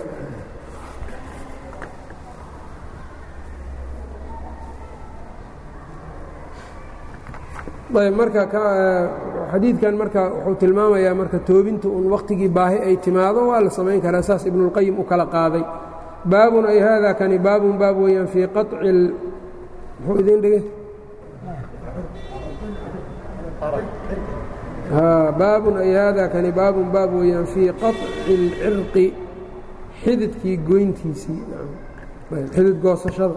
ayb marka xadiidkan marka wuxuu tilmaamayaa marka toobinta un wakhtigii baahi ay timaado waa la samayn karaa saas ibnuاlqayim u kala qaaday baabun ay haada kani baabun baab weeyaan fii qaطci muxuu idin dhigay baabun ay haada kani baabun baab weeyaan fii qaطci اlcirqi xididkii goyntiisii xidid goosashada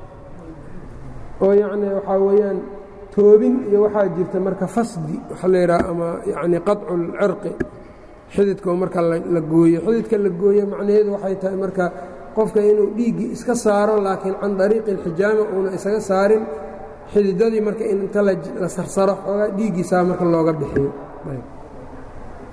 oo yacni waxaa weeyaan toobin iyo waxaa jirta marka fasdi waxa la yidhaha ama yacni qaطcu اlcirqi xididka marka la gooyo xididka la gooyo macnaheedu waxay tahay marka qofka inuu dhiiggii iska saaro laakiin can dariiqi اlxijaama uuna isaga saarin xididadii marka in inta la sarsaro xoogaa dhiiggiisaa marka looga bixiyo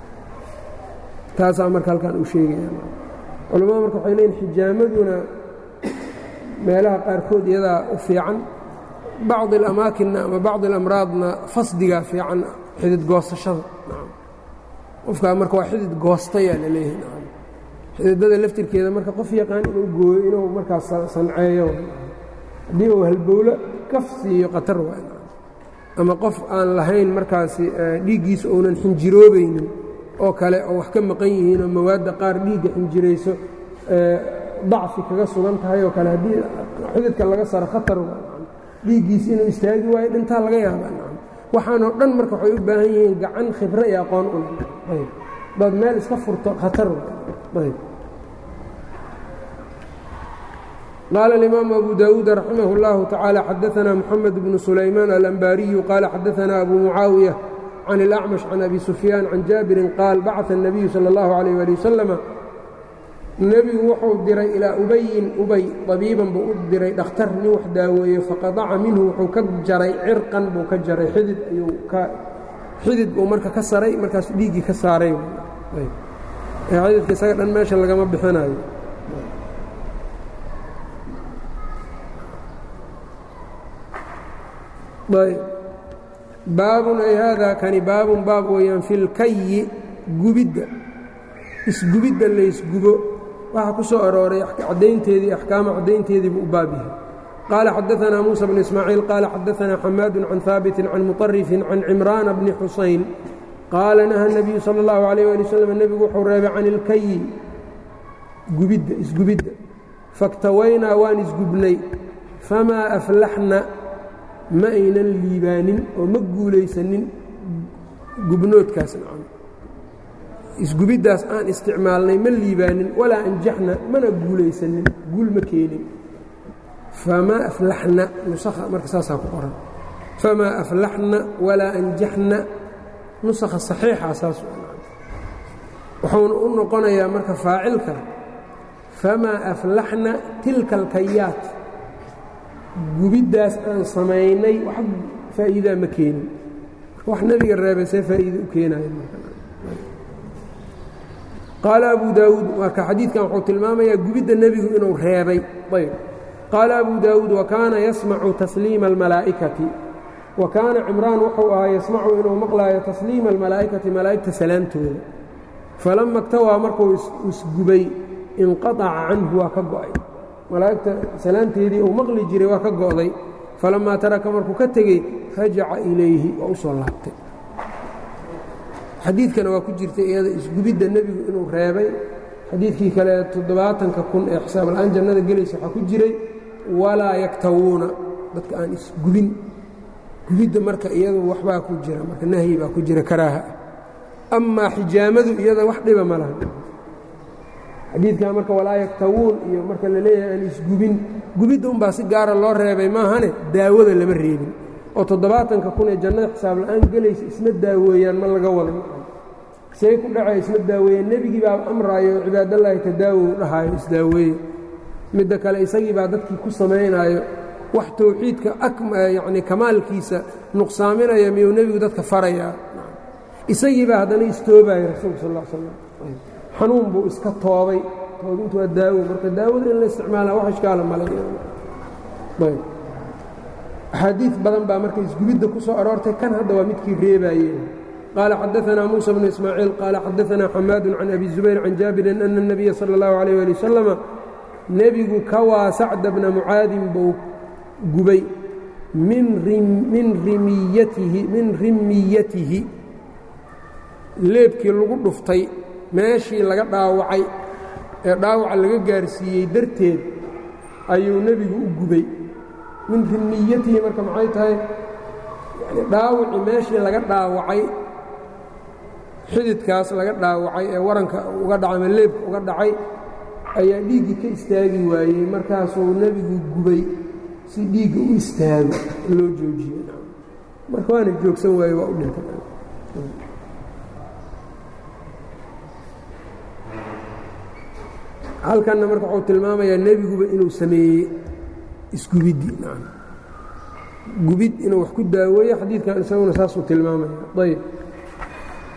taasaa marka halkan uu sheegaya culamada marka waxay leeyiin xijaamaduna meelaha qaarkood iyadaa u fiican bacdi alamaakinna ama bacdi alamraadna fasdigaa fiican xidid goosashada qofkaa marka waa xidid goostayaa la leeyahay xididada laftirkeeda marka qof yaqaan inuu gooyo inuu markaas sanceeyo haddii uu halbowlo kaf siiyo khatar waa ama qof aan lahayn markaasi dhiiggiisa uunan xinjiroobaynin oo kale oo wax ka maqan yihiin oo mawaadda qaar dhiigga xinjirayso dacfi kaga sugan tahay oo kale haddii xididka laga saro khatar waa dhiiggiisa inuu istaagi waayo dhintaa laga yaabaa waxaanoo dhan marka waxay u baahan yihiin gacan khibro iyo aqoon u daad meel iska furto khatar ayb qaala اlimaamu abu dawuud raximah اllahu tacaala xadaثna moxamed bnu sulaymaan alanbaariyu qaala xadaثna abu mucaawiya can اlacmash can abi sufyaan can jaabirin qaal bacثa الnabiyu salى اllahu عalيh ali wasalama nebigu wuxuu diray ilaa ubayin ubay طabiiban buu u diray dhakhtar nin wax daaweeye faqadaca minhu wuxuu ka jaray cirqan buu ka jaray xidid ayuu ka xidid buu marka ka saray markaas dhiiggii ka saaray xididka isaga dhan meesha lagama bixinayo baabun ay haadaa kani baabun baab weeyaan fi lkayi gubidda isgubidda laysgubo waxaa ku soo arooray caddaynteedii axkaama caddaynteedii buu u baab yahay qaala xadaثna muuسى بن ismaaciil qaala xadaثna xamaad can haabiti can muطarifin can cimraana bni xusayn qaala naha الnabiyu salى اllahu عalيه ali wslam nebigu wuxuu reebay can ilkayi gubidda isgubidda faktawaynaa waan isgubnay famaa aflaxna ma aynan liibaanin oo ma guulaysanin gubnoodkaas nacam isgubiddaas aan isticmaalnay ma liibaanin walaa anjaxna mana guulaysanin guul ma keenin famaa aflaxna nusakha marka saasaa ku qoran famaa aflaxna walaa anjaxna nusakha saxiixa saas wuxuuna u noqonayaa marka faacilka famaa aflaxna tilka alkayaat gubiddaas aan samaynay wax faa'iidaa ma keenin wax nebiga reebay see faa'iida u keenaya qaala abu daawuud marka xadiidkan wuxuu tilmaamayaa gubidda nebigu inuu reebay ayb qaala abu daawuud wa kaana yasmacu tasliima almalaa'ikati wa kaana cimraan wuxuu ahaa yasmacu inuu maqlaayo tasliima almalaa'ikati malaa'igta salaamtooda falama اktawaa markuu isgubay inqaطaca canhu waa ka go'ay malaa'igta salaamteedii uu maqli jiray waa ka go'day falamaa taraka markuu ka tegey rajaca ilayhi waa u soo laabtay xadiidkana waa ku jirtay iyada isgubidda nebigu inuu reebay xadiidkii kale toddobaatanka kun ee xisaab la'aan jannada gelaysa waxaa ku jiray walaa yaktawuuna dadka aan isgubin gubidda marka iyadu waxbaa ku jira marka nahyi baa ku jira karaaha ah amaa xijaamadu iyada wax dhiba ma laha xadiidkan marka walaa yaktawuun iyo marka la leeyahay aan isgubin gubidda unbaa si gaara loo reebay maahane daawada lama reebin oo toddobaatanka kun ee jannada xisaab la'aan gelaysa isma daaweeyaan ma laga wada say ku dhacay isma daaweeyeen nebigii baa amraayo oo cibaadallaahi tadaawow dhahaayo isdaaweeye midda kale isagii baa dadkii ku samaynaayo wax towxiidka yacni kamaalkiisa nuqsaaminaya miyuu nebigu dadka farayaa isagii baa haddana istoobaaya rasuulka sal slam xanuun buu iska toobay toobintu waa daawo marka daawada in la isticmaalaa wax ishkaala malay axaadiid badan baa marka isgubidda ku soo aroortay kan hadda waa midkii reebaayeen qaala xadaثna muuسى bnu ismaaciil qaala xadaثna xamaadu can abi zubayr can jaabirin ana الnabiya salى اllahu عalيh ali wasalama nebigu kawaa sacda bna mucaadin buu gubay min rimiyatihi min rimiyatihi leebkii lagu dhuftay meeshii laga dhaawacay ee dhaawaca laga gaarsiiyey darteed ayuu nebigu u gubay min rimiyatihi marka maxay tahay yani dhaawacii meeshii laga dhaawacay xididkaas laga dhaawacay ee waranka uga dhacay ama leebka uga dhacay ayaa dhiiggii ka istaagi waayey markaasuu nebigu gubay si dhiigga u istaago loo joojiyey marka waana joogsan waaye waa u dhintay halkanna marka wuxuu tilmaamayaa nebiguba inuu sameeyey isgubiddi gubid inuu wax ku daaweeyo xadiidkan isaguna saasuu tilmaamaya ayb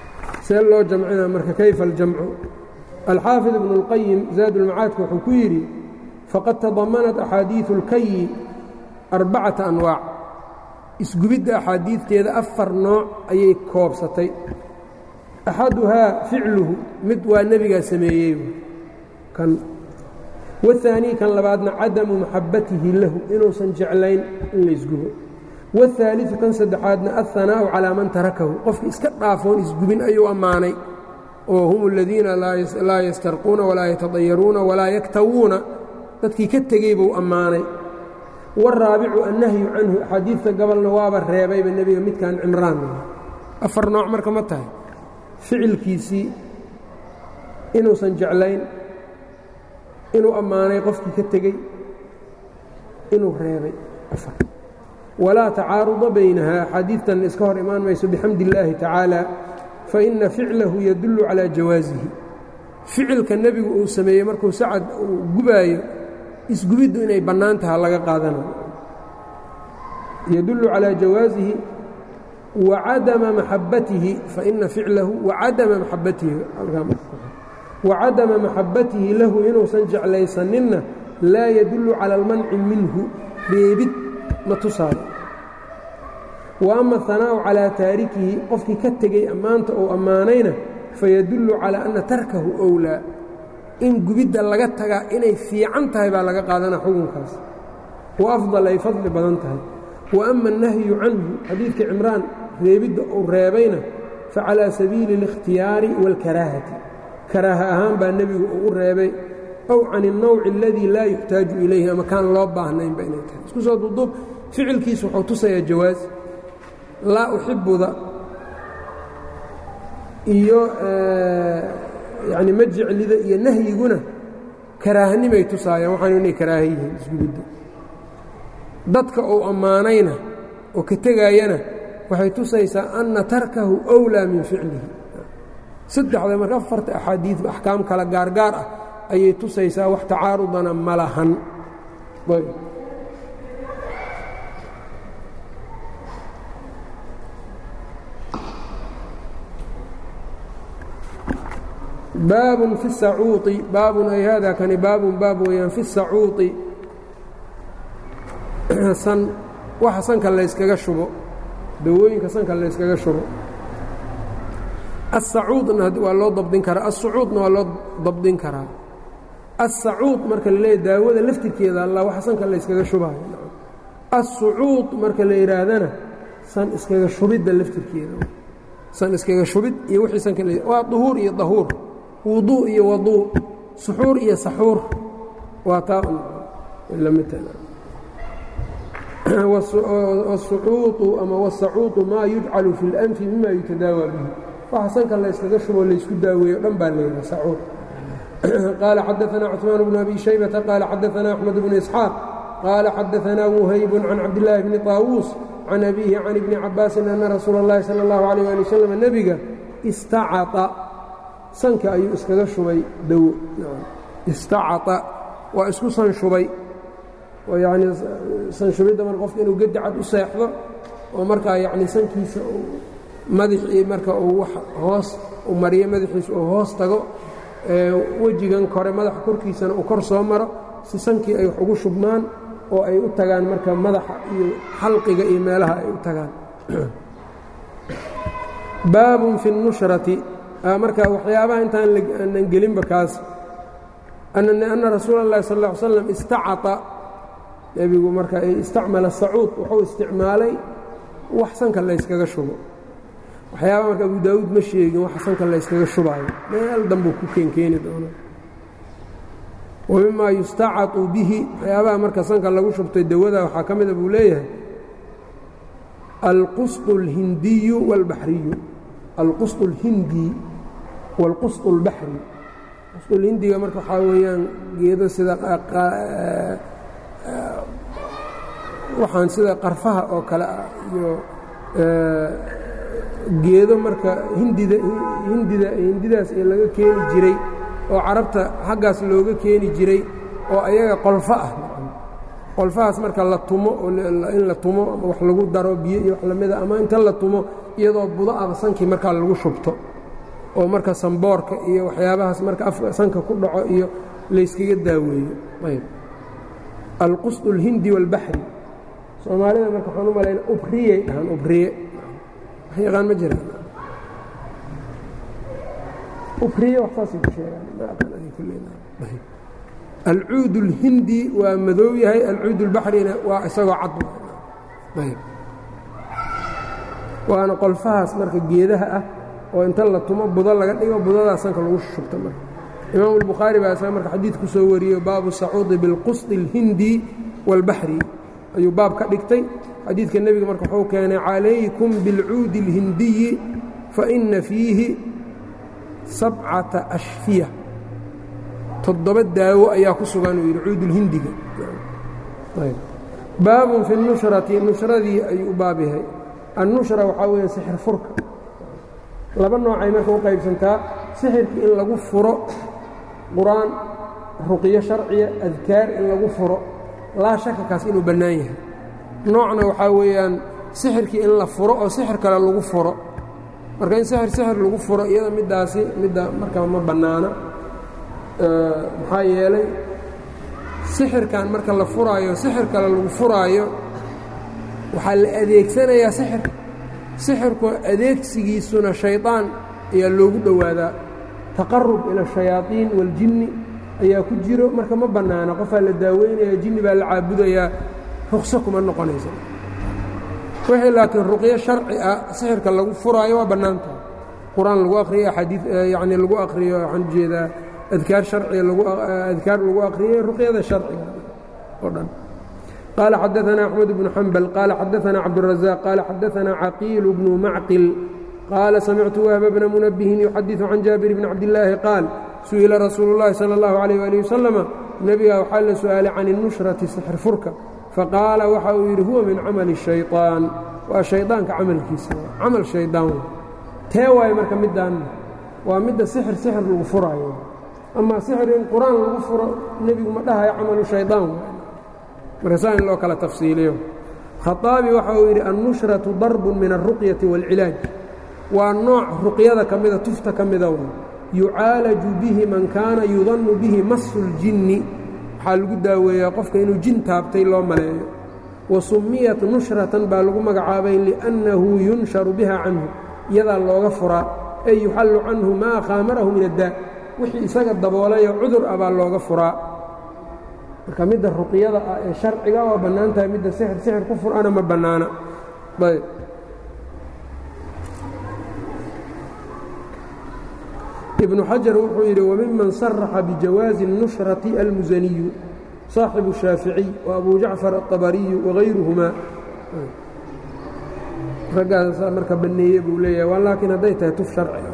see loo jamcina marka kayfa aljamcu alxaafid ibnu اlqayim zaad ulmacaadka wuxuu ku yidhi faqad tadamanat axaadiiثu اlkayi arbacata anwaac isgubidda axaadiidteeda afar nooc ayay koobsatay axaduhaa ficluhu mid waa nebigaa sameeyey kan waاhaanii kan labaadna cadamu maxabbatihi lahu inuusan jeclayn in laysgubo waاhaaliثu kan saddexaadna alhanaa'u calaa man tarakahu qofki iska dhaafoon isgubin ayuu ammaanay oo hum aladiina laa yastarquuna walaa yatadayaruuna walaa yaktawuuna dadkii ka tegey buu ammaanay wاraabicu annahyu canhu axaadiidta gobolna waaba reebayba nebiga midkan cimraan afar nooc marka ma tahay ficilkiisii inuusan jeclayn inuu ammaanay qofkii ka tegey inuu reebay afar walaa tacaaruda baynaha axaadiidtanna iska hor imaan mayso bixamdi illaahi tacaala faina ficlahu yadullu calaa jawaasihi ficilka nebigu uu sameeyey markuu sacad uu gubaayo isgubiddu inay bannaan taha laga qaadanayo yadullu calaa jawaasihi wacadama maxabbatihi faina ficlahu wacadama maxabbatihi wacadama maxabbatihi lahu inuusan jeclaysaninna laa yadullu cala almanci minhu reebid ma tusaayo wa ama ahanaaءu calaa taarikihi qofkii ka tegey ammaanta uu ammaanayna fayadullu calaa anna tarkahu owlaa in gubidda laga tagaa inay fiican tahay baa laga qaadanaa xukunkaas wa afdal ay fadli badan tahay wa ama annahyu canhu xadiidka cimraan reebidda uu reebayna facalaa sabiili اlikhtiyaari wاlkaraahati karaaha ahaan baa nebigu uu u reebay ow can الnowci اladii laa yuxtaaju ilayhi ama kaan loo baahnaynba inay tahay isku soo duuduub ficilkiisu wuxuu tusayaa jawaas laa uxibuda iyo yani ma jeclida iyo nahyiguna karaahanimay tusaayaan waxaanu inay karaaha yihiin isgubidda dadka uu ammaanayna oo ka tegaayana waxay tusaysaa anna tarkahu أwlىa min ficlihi saddexda marka afarta axaadiid axkaam kala gaargaar ah ayay tusaysaa wax tacaarudana ma lahan baabun fi sacuuطi baabun ay haadaa kani baabun baab weeyaan fi sacuuطi san waxa sanka layskaga shubo dawooyinka sanka layskaga shubo aلsacuudna waa loo dabdin karaa aلsucuudna waa loo dabdin karaa aلsacuud marka la leeya daawada laftirkeeda alla waxa sanka layskaga shubaayo aلsucuud marka la yidhaahdana san iskaga shubidda laftirkeeda san iskaga shubid iyo wixii sanka waa duhuur iyo dahuur wuduu iyo waduu suxuur iyo saxuur waa taa wasucuuطu ama wsacuuطu maa yujcalu fi اlanfi mima yutadaawaa bihi waxa sanka layskaga shubo laysku daaweeyo dhan baa leeyaha sacuur qaala xadaثna cثmaan bnu abi shaybata qaala xadaثna axmed bnu isxaaq qaala xadaثna wuhayb can cabdillaahi bni طaawuus can abihi can ibni cabaasin ana rasuula اllahi salى اllahu عalيه ali waslm nebiga istacaa sanka ayuu iskaga shubay dawo istacaa waa isku san shubay oo yacnii sanshubidda marka qofka inuu gedi cad u seexdo oo markaa yacnii sankiisa madaxii marka uu wax hoos u mariyo madaxiisa uu hoos tago wejigan kore madaxa korkiisana uu kor soo maro si sankii ay wax ugu shubmaan oo ay u tagaan marka madaxa iyo xalqiga iyo meelaha ay u tagaan baabun fi اnushrati marka waxyaabaha intaan aanan gelinba kaas anna rasuula اllahi sal ا ly slam istacaa nebigu marka istacmala sacuud wuxuu isticmaalay wax sanka layskaga shubo waxyaaba marka abu daawuud ma sheegin waxa sanka layskaga shubaayo meel danbuu ku keenkeeni doona wa mimaa yustacatu bihi waxyaabaha marka sanka lagu shubtay dawada waxaa ka mida buu leeyahay alqusط اlhindiyu wاlbaxriyu alqusط اlhindi wاlqusط اlbaxri qusطulhindiga marka waxaa weeyaan geedo sida waxaan sida qarfaha oo kale ah iyo geedo marka hindida hindida hindidaas ee laga keeni jiray oo carabta xaggaas looga keeni jiray oo ayaga qolfo ah qolfahaas marka la tumo oo in la tumo ama wax lagu daro biyo iyo wax lamida ama inta la tumo iyadoo budo ama sankii markaa lagu shubto oo marka samboorka iyo waxyaabahaas marka sanka ku dhaco iyo layskaga daaweeyo ayb alqusd اlhindi wاlbaxri soomaalida marka waxaan u malayna ubriyay dhahaan ubriye wax yaqaan ma jiraan ubriye wax saasay ku sheegaan ma aqaan ani kulley alcuud اlhindi waa madow yahay alcuud اlbaxrina waa isagoo cad ayb waana qolfahaas marka geedaha ah oo inta la tumo budo laga dhigo budadaas sanka lagu shubto marka imaamu اlbukhaari baa isaga marka xadiid ku soo wariyo baabu sacuudi biاlqusdi اlhindi wاlbaxri ayuu baab ka dhigtay xadiidka nebiga marka wuxuu keenay calaykum biاlcuudi اlhindiyi faina fiihi sabcata ashfiya toddoba daawo ayaa ku sugan uu yidhi cuudulhindiga baabun fi nushrati nushradii ayuu u baab yahay annushra waxaa weeye sixir furka laba noocay marka u qaybsantaa sixirkii in lagu furo qur-aan ruqyo sharciya adkaar in lagu furo laa shaka kaas inuu bannaan yahay noocna waxaa weeyaan sixirkii in la furo oo sixir kale lagu furo marka in sixir sixir lagu furo iyada middaasi midda markaa ma bannaana maxaa yeelay sixirkan marka la furaayo sixir kale lagu furaayo waxaa la adeegsanayaa sixir sixirku adeegsigiisuna shaydaan ayaa loogu dhowaadaa taqarub ila ashayaaiin waاljinni ayaa ku jiro marka ma bannaana qofaa la daaweynaya jinni baa la caabudayaa ruqso kuma noqonaysa wixii laakiin ruqyo sharci ah sixirka lagu furaayo waa bannaan tahay qur-aan lagu akhriyo axaadii yacni lagu akhriyo waxaan ujeedaa adkaar sharciga adkaar lagu akhriyey ruqyada sharciga oo dhan qaala xadaثana أxmed bnu xambal qaala xadaثana cabdالraزاq qaala xadaثana caqiil bnu macqil qaala samictu wahba bna munabihin yuxadiثu can jaabir bni cabdillaahi qaal su'ila rasuulu اllahi salى اllahu عalيh ali wasalama nebigaa waxaa la su'aalay can الnushrati sixir furka faqaala waxa uu yidhi huwa min camali الshayطaan waa shayطaanka camalkiisa camal shaydaan tee waayo marka midaan waa midda sixir sixir lagu furaayo ama sixir in qur-aan lagu furo nebigu ma dhahayo camalu shaydaan marka saa in loo kala tafsiiliyo khaaabi waxa uu yidhi annushratu darbun min alruqyati wاlcilaaj waa nooc ruqyada ka mida tufta ka mida w yucaalaju bihi man kaana yudannu bihi masu اljinni waxaa lagu daaweeyaa qofka inuu jin taabtay loo maleeyo wa summiyat nushratan baa lagu magacaabay liأnnahu yunsharu biha canhu iyadaa looga furaa ay yuxallu canhu maa khaamarahu min addaa wixii isaga daboolayo cudur ah baa looga furaa marka midda ruqyada ah ee sharciga waa bannaan tahay midda sixir sixir ku furana ma bannaana ayb ibnu xajar wuxuu yidhi wamiman saraxa bijawaazi الnushrati almusaniyu saaxibu الshaaficiy wa abu jacfar aلطabariyu wagayruhumaa raggaasaa marka banneeye buu leeyahay waa laakiin hadday tahay tuf sharci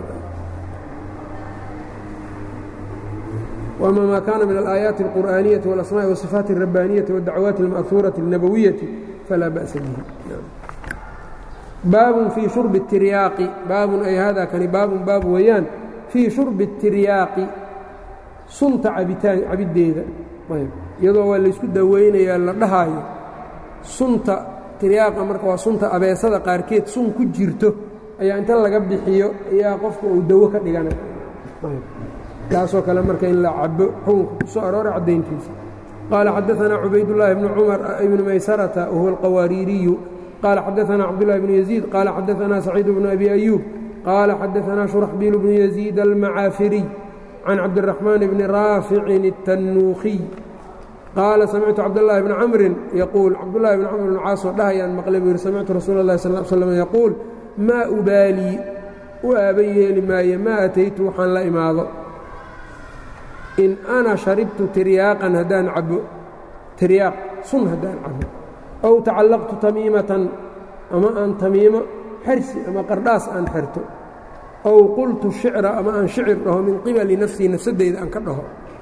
وأma ma kana min الآيaaت الqur'aaniyaةi والأsmاء والصفاaت الرabاniyaةi والdacwaaت الmأثuuraةi النabوiyaةi falaa bأسa bihi baabun fii shurbi الtiryaaqi baabun ay hada kani baabun baab weeyaan fii shurbi الtiryaaqi sunta cabitaan cabiddeeda iyadoo waa laysku daweynayaa la dhahaayo sunta tiryaaqa marka waa sunta abeesada qaarkeed sun ku jirto ayaa inta laga bixiyo ayaa qofka uu dawo ka dhiganay kaasoo kale marka in la cabo xukunka ku soo arooray caddayntiisa qaala xadaثanaa cubaydالlahi bnu cumar ibni maysarata wahuwa alqawaariiriyu qaala xadaثanaa cabdالlahi bnu yaziid qaala xadaثanaa saciid bnu abi ayuub qaala xadaثanaa shuraxbiil bnu yaziid almacaafiriy can cabdالraxmaan bni raaficin الtannuukhiy qaala samictu cabdالlahi bni camrin yaquul cabdulahi bni camr bn caasoo dhahayaan maqlay buu yihi samictu rasuula اllahi sal slm yaquul maa ubaalii u aaban yeeli maaye maa ataytu waxaan la imaado in ana sharibtu tiryaaqan haddaan cabo tiryaaq sun haddaan cabo ow tacallaqtu tamiimatan ama aan tamiimo xersi ama qardhaas aan xerto ow qultu shicra ama aan shicir dhaho min qibali nafsii nafsaddayda aan ka dhaho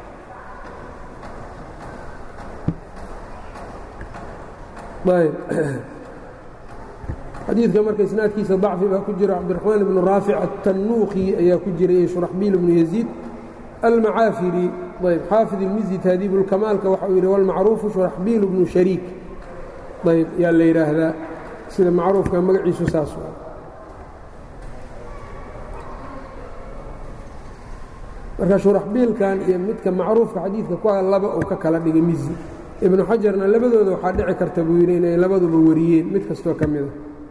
xadiidka marka isnaadkiisa dacfi baa ku jira cabdiraxmaan ibnu raafic atannuuqi ayaa ku jira iyo shuraxbiil ibnu yaziid almacaafiri ayb xaafid ilmizi taadiib ulkamaalka waxa uu yidhi walmacruufu shuraxbiil bnu shariik ayb yaa la yidhaahdaa sida macruufka magaciisu saas marka shuraxbiilkan iyo midka macruufka xadiidka ku laba uu ka kala dhigay mizi ibnu xajarna labadooda waxaa dhici karta buu yidhi inay labaduba wariyeen mid kastoo ka mida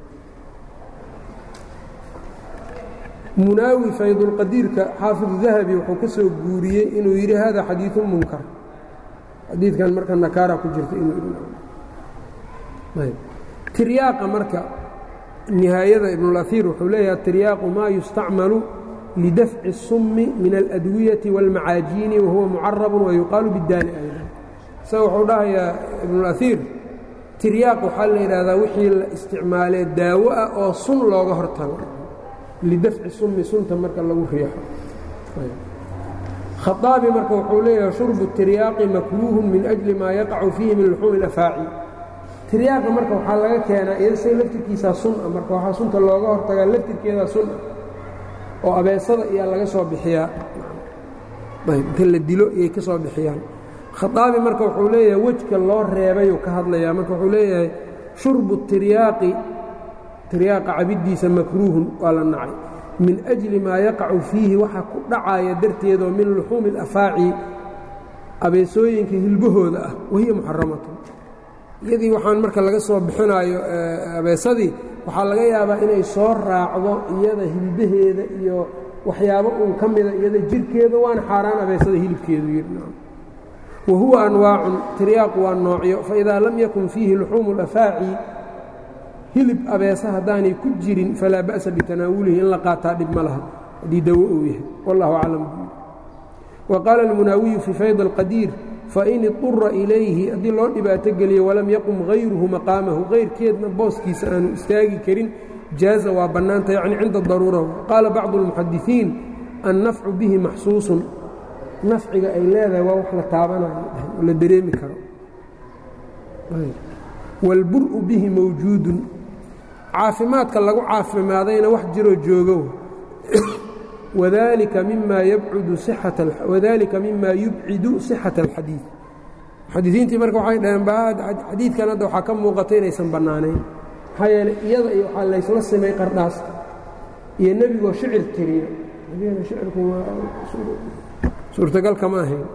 munaawi faydulqadiirka xaafidu dahabi wuxuu ka soo guuriyey inuu yidhi hada xadiiu munkar xadiidkan marka nakaara ku jirta inuu tiryaaqa marka nihaayada ibnulaiir wuxuu leeyaha tiryaaqu maa yustacmalu lidafci الsumi min aladwiyati wاlmacaajiini wahuwa mucarabu wayuqaalu bidaani ayda isaga wuxuu dhahayaa ibnulaiir tiryaaq waxaa la yidhaahdaa wixii la isticmaalee daawo ah oo sun looga hortago lidafci sumi sunta marka lagu riixo khaaabi marka wuxuu leeyahay shurbu tiryaaqi makruuhun min ajli maa yaqacu fiihi min luxuumi اlafaaci tiryaaqa marka waxaa laga keenaa iyadasay laftirkiisaa sun ah marka waxaa sunta looga hortagaa laftirkeedaa sun ah oo abeesada iyaa laga soo bixiyaa inta la dilo iyay ka soo bixiyaan khaaabi marka wuxuu leeyahay wejka loo reebayuu ka hadlayaa marka wuxuu leeyahay shurbu tiryaaqi tiryaaqa cabiddiisa makruuhun waa la nacay min ajli maa yaqacu fiihi waxa ku dhacaya darteedoo min luxuumi alafaaci abeesooyinka hilbahooda ah wahiya muxaramatun iyadii waxaan marka laga soo bixinaayo abeesadii waxaa laga yaabaa inay soo raacdo iyada hilbaheeda iyo waxyaabo uun ka mida iyada jirkeeda waana xaaraan abeesada hilibkeedu yidhi wa huwa anwaacun tiryaaqu waa noocyo faidaa lam yakun fiihi luxuumu alafaaci hilib abeesa haddaanay ku jirin falaa ba'sa bitanaawulihi in la qaataa dhib ma laha haddii dawo uu yahay wallahu aclam wa qaala almunaawiyu fii fayd alqadiir fain idura ilayhi haddii loo dhibaato geliyo walam yaqum hayruhu maqaamahu kayrkeedna booskiisa aanu istaagi karin jaaza waa bannaanta yacni cinda daruura qaala bacdu اlmuxadisiin annafcu bihi maxsuusun nafciga ay leedahay waa wax la taabanayo oo la dareemi karo wاlbur'u bihi mawjuudun caafimaadka lagu caafimaadayna wax jiroo joogo wadalika mima wadalika mima yubcidu sixaة اlxadiiث muxadisiintii marka waxay dhaheen xadiidkan hadda waxaa ka muuqata inaysan bannaanayn maxaa yeeley iyada iyo waxaa laysla simay qardhaasta iyo nebigoo shicir tiriyo nebigana shicirku suurtagal kama ahayn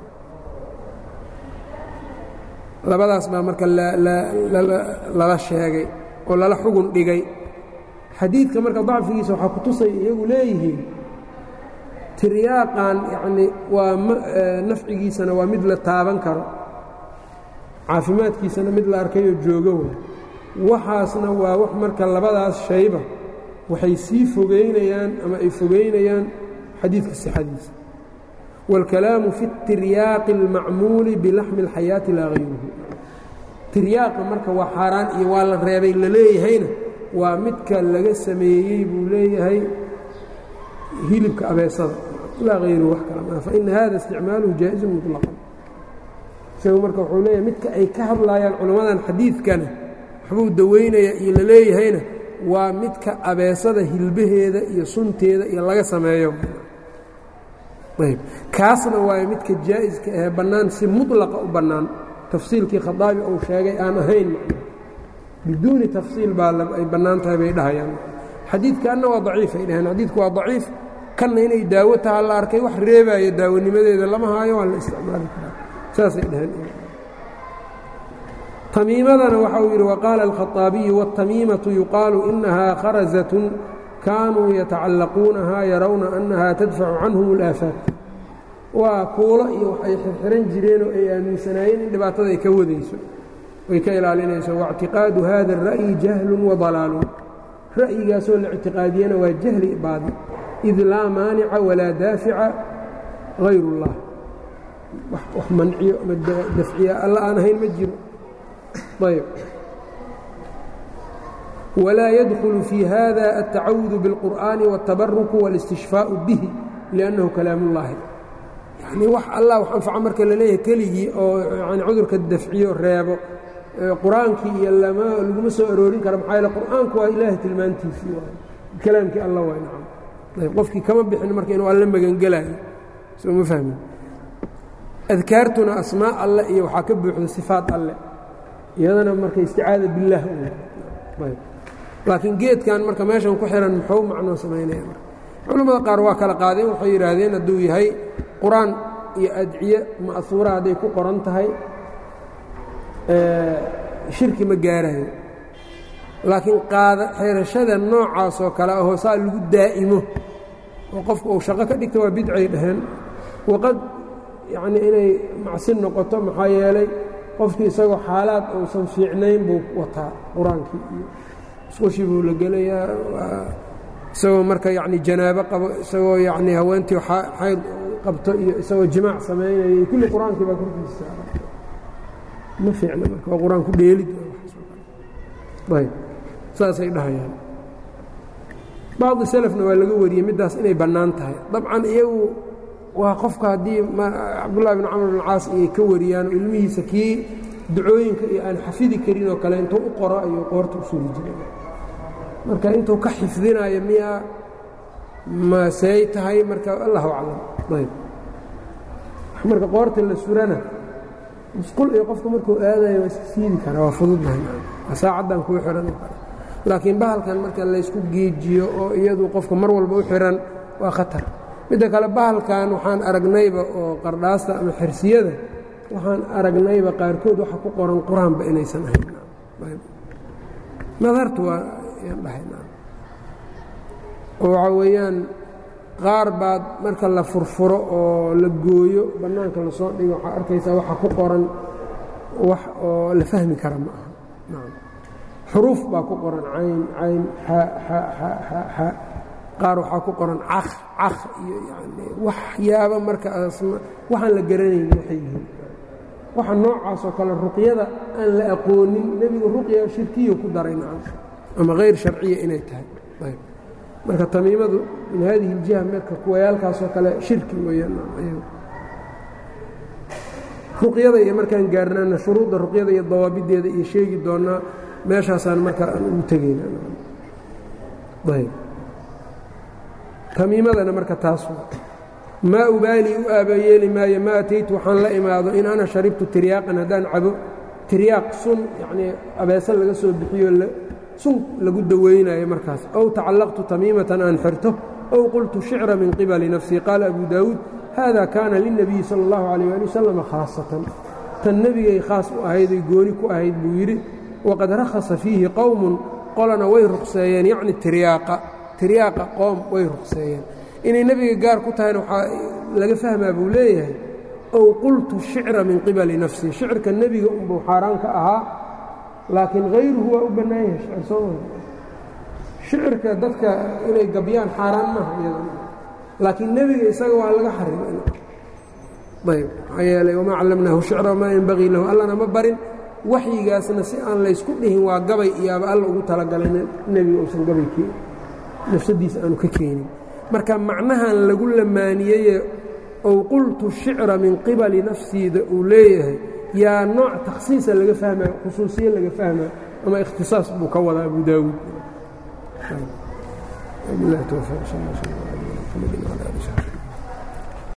labadaas baa marka lala sheegay oo lala xugun dhigay xadiidka marka dacfigiisa waxaa ku tusay iyagu leeyihiin tiryaaqan yacnii waa nafcigiisana waa mid la taaban karo caafimaadkiisana mid la arkayoo joogo way waxaasna waa wax marka labadaas shayba waxay sii fogeynayaan ama ay fogeynayaan xadiidka sixadiisa wاlkalaamu fi اtiryaaqi اlmacmuuli bilaxmi اlxayaati laa hayruhu tiryaaqa marka waa xaaraan iyo waa la reebay la leeyahayna waa midka laga sameeyey buu leeyahay hilibka abeesada laa hayruhu wax kala maa faina hada isticmaaluhu jaaئizun muطlaqan isagu marka wuxuu leeyahay midka ay ka hadlaayaan culammadan xadiidkana waxbuu daweynaya iyo la leeyahayna waa midka abeesada hilbaheeda iyo sunteeda iyo laga sameeyo ayb kaasna waayo midka jaa'iska ahee bannaan si muطlaqa u bannaan tafsiilkii khadaabi uu sheegay aan ahayn biduuni tafsiil baa ay bannaan tahay bay dhahayaan xadiidkanna waa daciif ay dhaheen xadiidku waa daciif kanna inay daawo taha la arkay wax reebaayo daawonimadeeda lama haayo waa la isticmaali karaa saasay dhaheen tamiimadana waxa uu yidhi waqaala alkhaطaabiyu wاtamiimatu yuqaalu inahaa kharazatun kaanuu yatacallaquunahaa yarawna annaha tadfacu canhum اlaafaat waa kuulo iyo waxay xirxiran jireenoo ay aaminsanaayeen in dhibaatada ay ka wadayso ay ka ilaalinayso waاctiqaadu hada الra'yi jahlun waضalaalun ra'yigaasoo la ictiqaadiyana waa jahli baadi id laa maanica walaa daafica hayr اllah wax manciyo ama dafciya alla aan ahayn ma jiro ayb walaa yadkulu fii hada altacawudu biاlqur'ani wاltabaruku wاlاstishfaaءu bihi liannahu kalaam ullaahi yanii wax allah wax anfaco marka la leeyahay keligii oo yani cudurka dafciyo reebo qur-aankii iyo lama laguma soo aroorin kara maxaa yaele qur'aanku waa ilaahay tilmaantiisii waay kalaamkii alla waay nacam ayb qofkii kama bixin marka inuu alla magangelayo soo ma fahmin adkaartuna asmaa alle iyo waxaa ka buuxda sifaat alle iyadana marka isticaada biاllah ayb laakiin geedkan marka meeshan ku xihan muxuu macnoo samaynaya marka culammada qaar waa kala qaadeen waxay yidhaahdeen hadduu yahay qur-aan iyo adciye ma'huura hadday ku qoran tahay shirki ma gaarayo laakiin qaada xeerashada noocaas oo kale ahoo saa lagu daa'imo oo qofku uu shaqo ka dhigta waa bidcay dhaheen waqad yacnii inay macsi noqoto maxaa yeelay qofkii isagoo xaalaad uusan fiicnayn buu wataa qur-aankii iyo isqushii buu la gelayaa isagoo marka yacni janaabo qabo isagoo yacnii haweentii xayd qabto iyo isagoo jimaac samaynaya iyo kulli qur-aankii baa korkiisa saaran ma fiicna marka waa qur-aan ku dheelid ayb saasay dhahayaan bacdi selefna waa laga wariyey middaas inay bannaan tahay dabcan iyagu waa qofka haddii cabdullahi bin camr bin caas iyay ka wariyaan oo ilmihiisa kii ducooyinka iyo aan xafidi karin oo kale intuu u qoro ayuu qoorta u suri jiray marka intuu ka xifdinayo miyaa masey tahay marka allahu aclam ayb marka qoorta la surana musqul iyo qofka markuu aadayo waa iska siidi karaa waa fududnahay saacaddan kuu xihan laakiin bahalkan marka laysku geejiyo oo iyadu qofka mar walba u xihan waa khatar midda kale bahalkan waxaan aragnayba oo qardhaasta ama xirsiyada waxaan aragnayba qaarkood waxa ku qoran qur-aanba inaysan ahayn nadartu waa yaan dhahay oo waxaa weeyaan qaar baad marka la furfuro oo la gooyo bannaanka lasoo dhigo waxaa arkaysaa waxa ku qoran wax oo la fahmi kara ma aha xuruuf baa ku qoran cayn cayn xa xa xa xa xa qaar waxaa ku qoran caq caq iyo yani waxyaaba marka waxaan la garanayn waxay yihiin waxa noocaas oo kale ruqyada aan la aqoonin nebigu ruqya shirkiyo ku daray nacam ama hayr sharciya inay tahay ayb marka tamiimadu min haadihi اljiha marka kuwayaalkaasoo kale shirki weeyaan ruqyada iyo markaan gaarnaana shuruudda ruqyada iyo dawaabideeda iyo sheegi doonaa meeshaasaan marka aan ugu tegayna ayb tamiimadana marka taas maa ubaali u aabayeeli maayo ma ataytu waxaan la imaado in ana sharibtu tiryaaqan haddaan cabo tiryaaq sun yacnii abeese laga soo bixiyo sun lagu dawaynayo markaas ow tacallaqtu tamiimatan aan xirto ow qultu shicra min qibali nafsii qaala abu daawuud hada kaana lilnabiyi sala اllahu calayh ali wasalam khaasatan tan nebigay khaas u ahayday gooni ku ahayd buu yidhi waqad rakhasa fiihi qowmun qolana way ruqseeyeen yacni tiryaaqa tiryaaqa qoom way ruqseeyeen inay nebiga gaar ku tahayna waxaa laga fahmaa buu leeyahay ow qultu shicra min qibali nafsii shicirka nebiga unbuu xaaraan ka ahaa laakiin hayruhu waa u bannaan yahay shicir soo shicirka dadka inay gabyaan xaaraan maaha iyada laakiin nebiga isaga waa laga xarimay ayb maxaa yeelay wamaa callamnaahu shicra wamaa yenbagii lahu allana ma barin waxyigaasna si aan laysku dhihin waa gabay iyaaba alla ugu talagalay nebiga uusan gabay nafsadiisa aanu ka keenin marka macnahan lagu lamaaniyeye ow qultu shicra min qibali nafsiida uu leeyahay yaa nooc takhsiisa laga fahmaya khusuusiye laga fahmaya ama ikhtisaas buu ka wadaa abu daawuud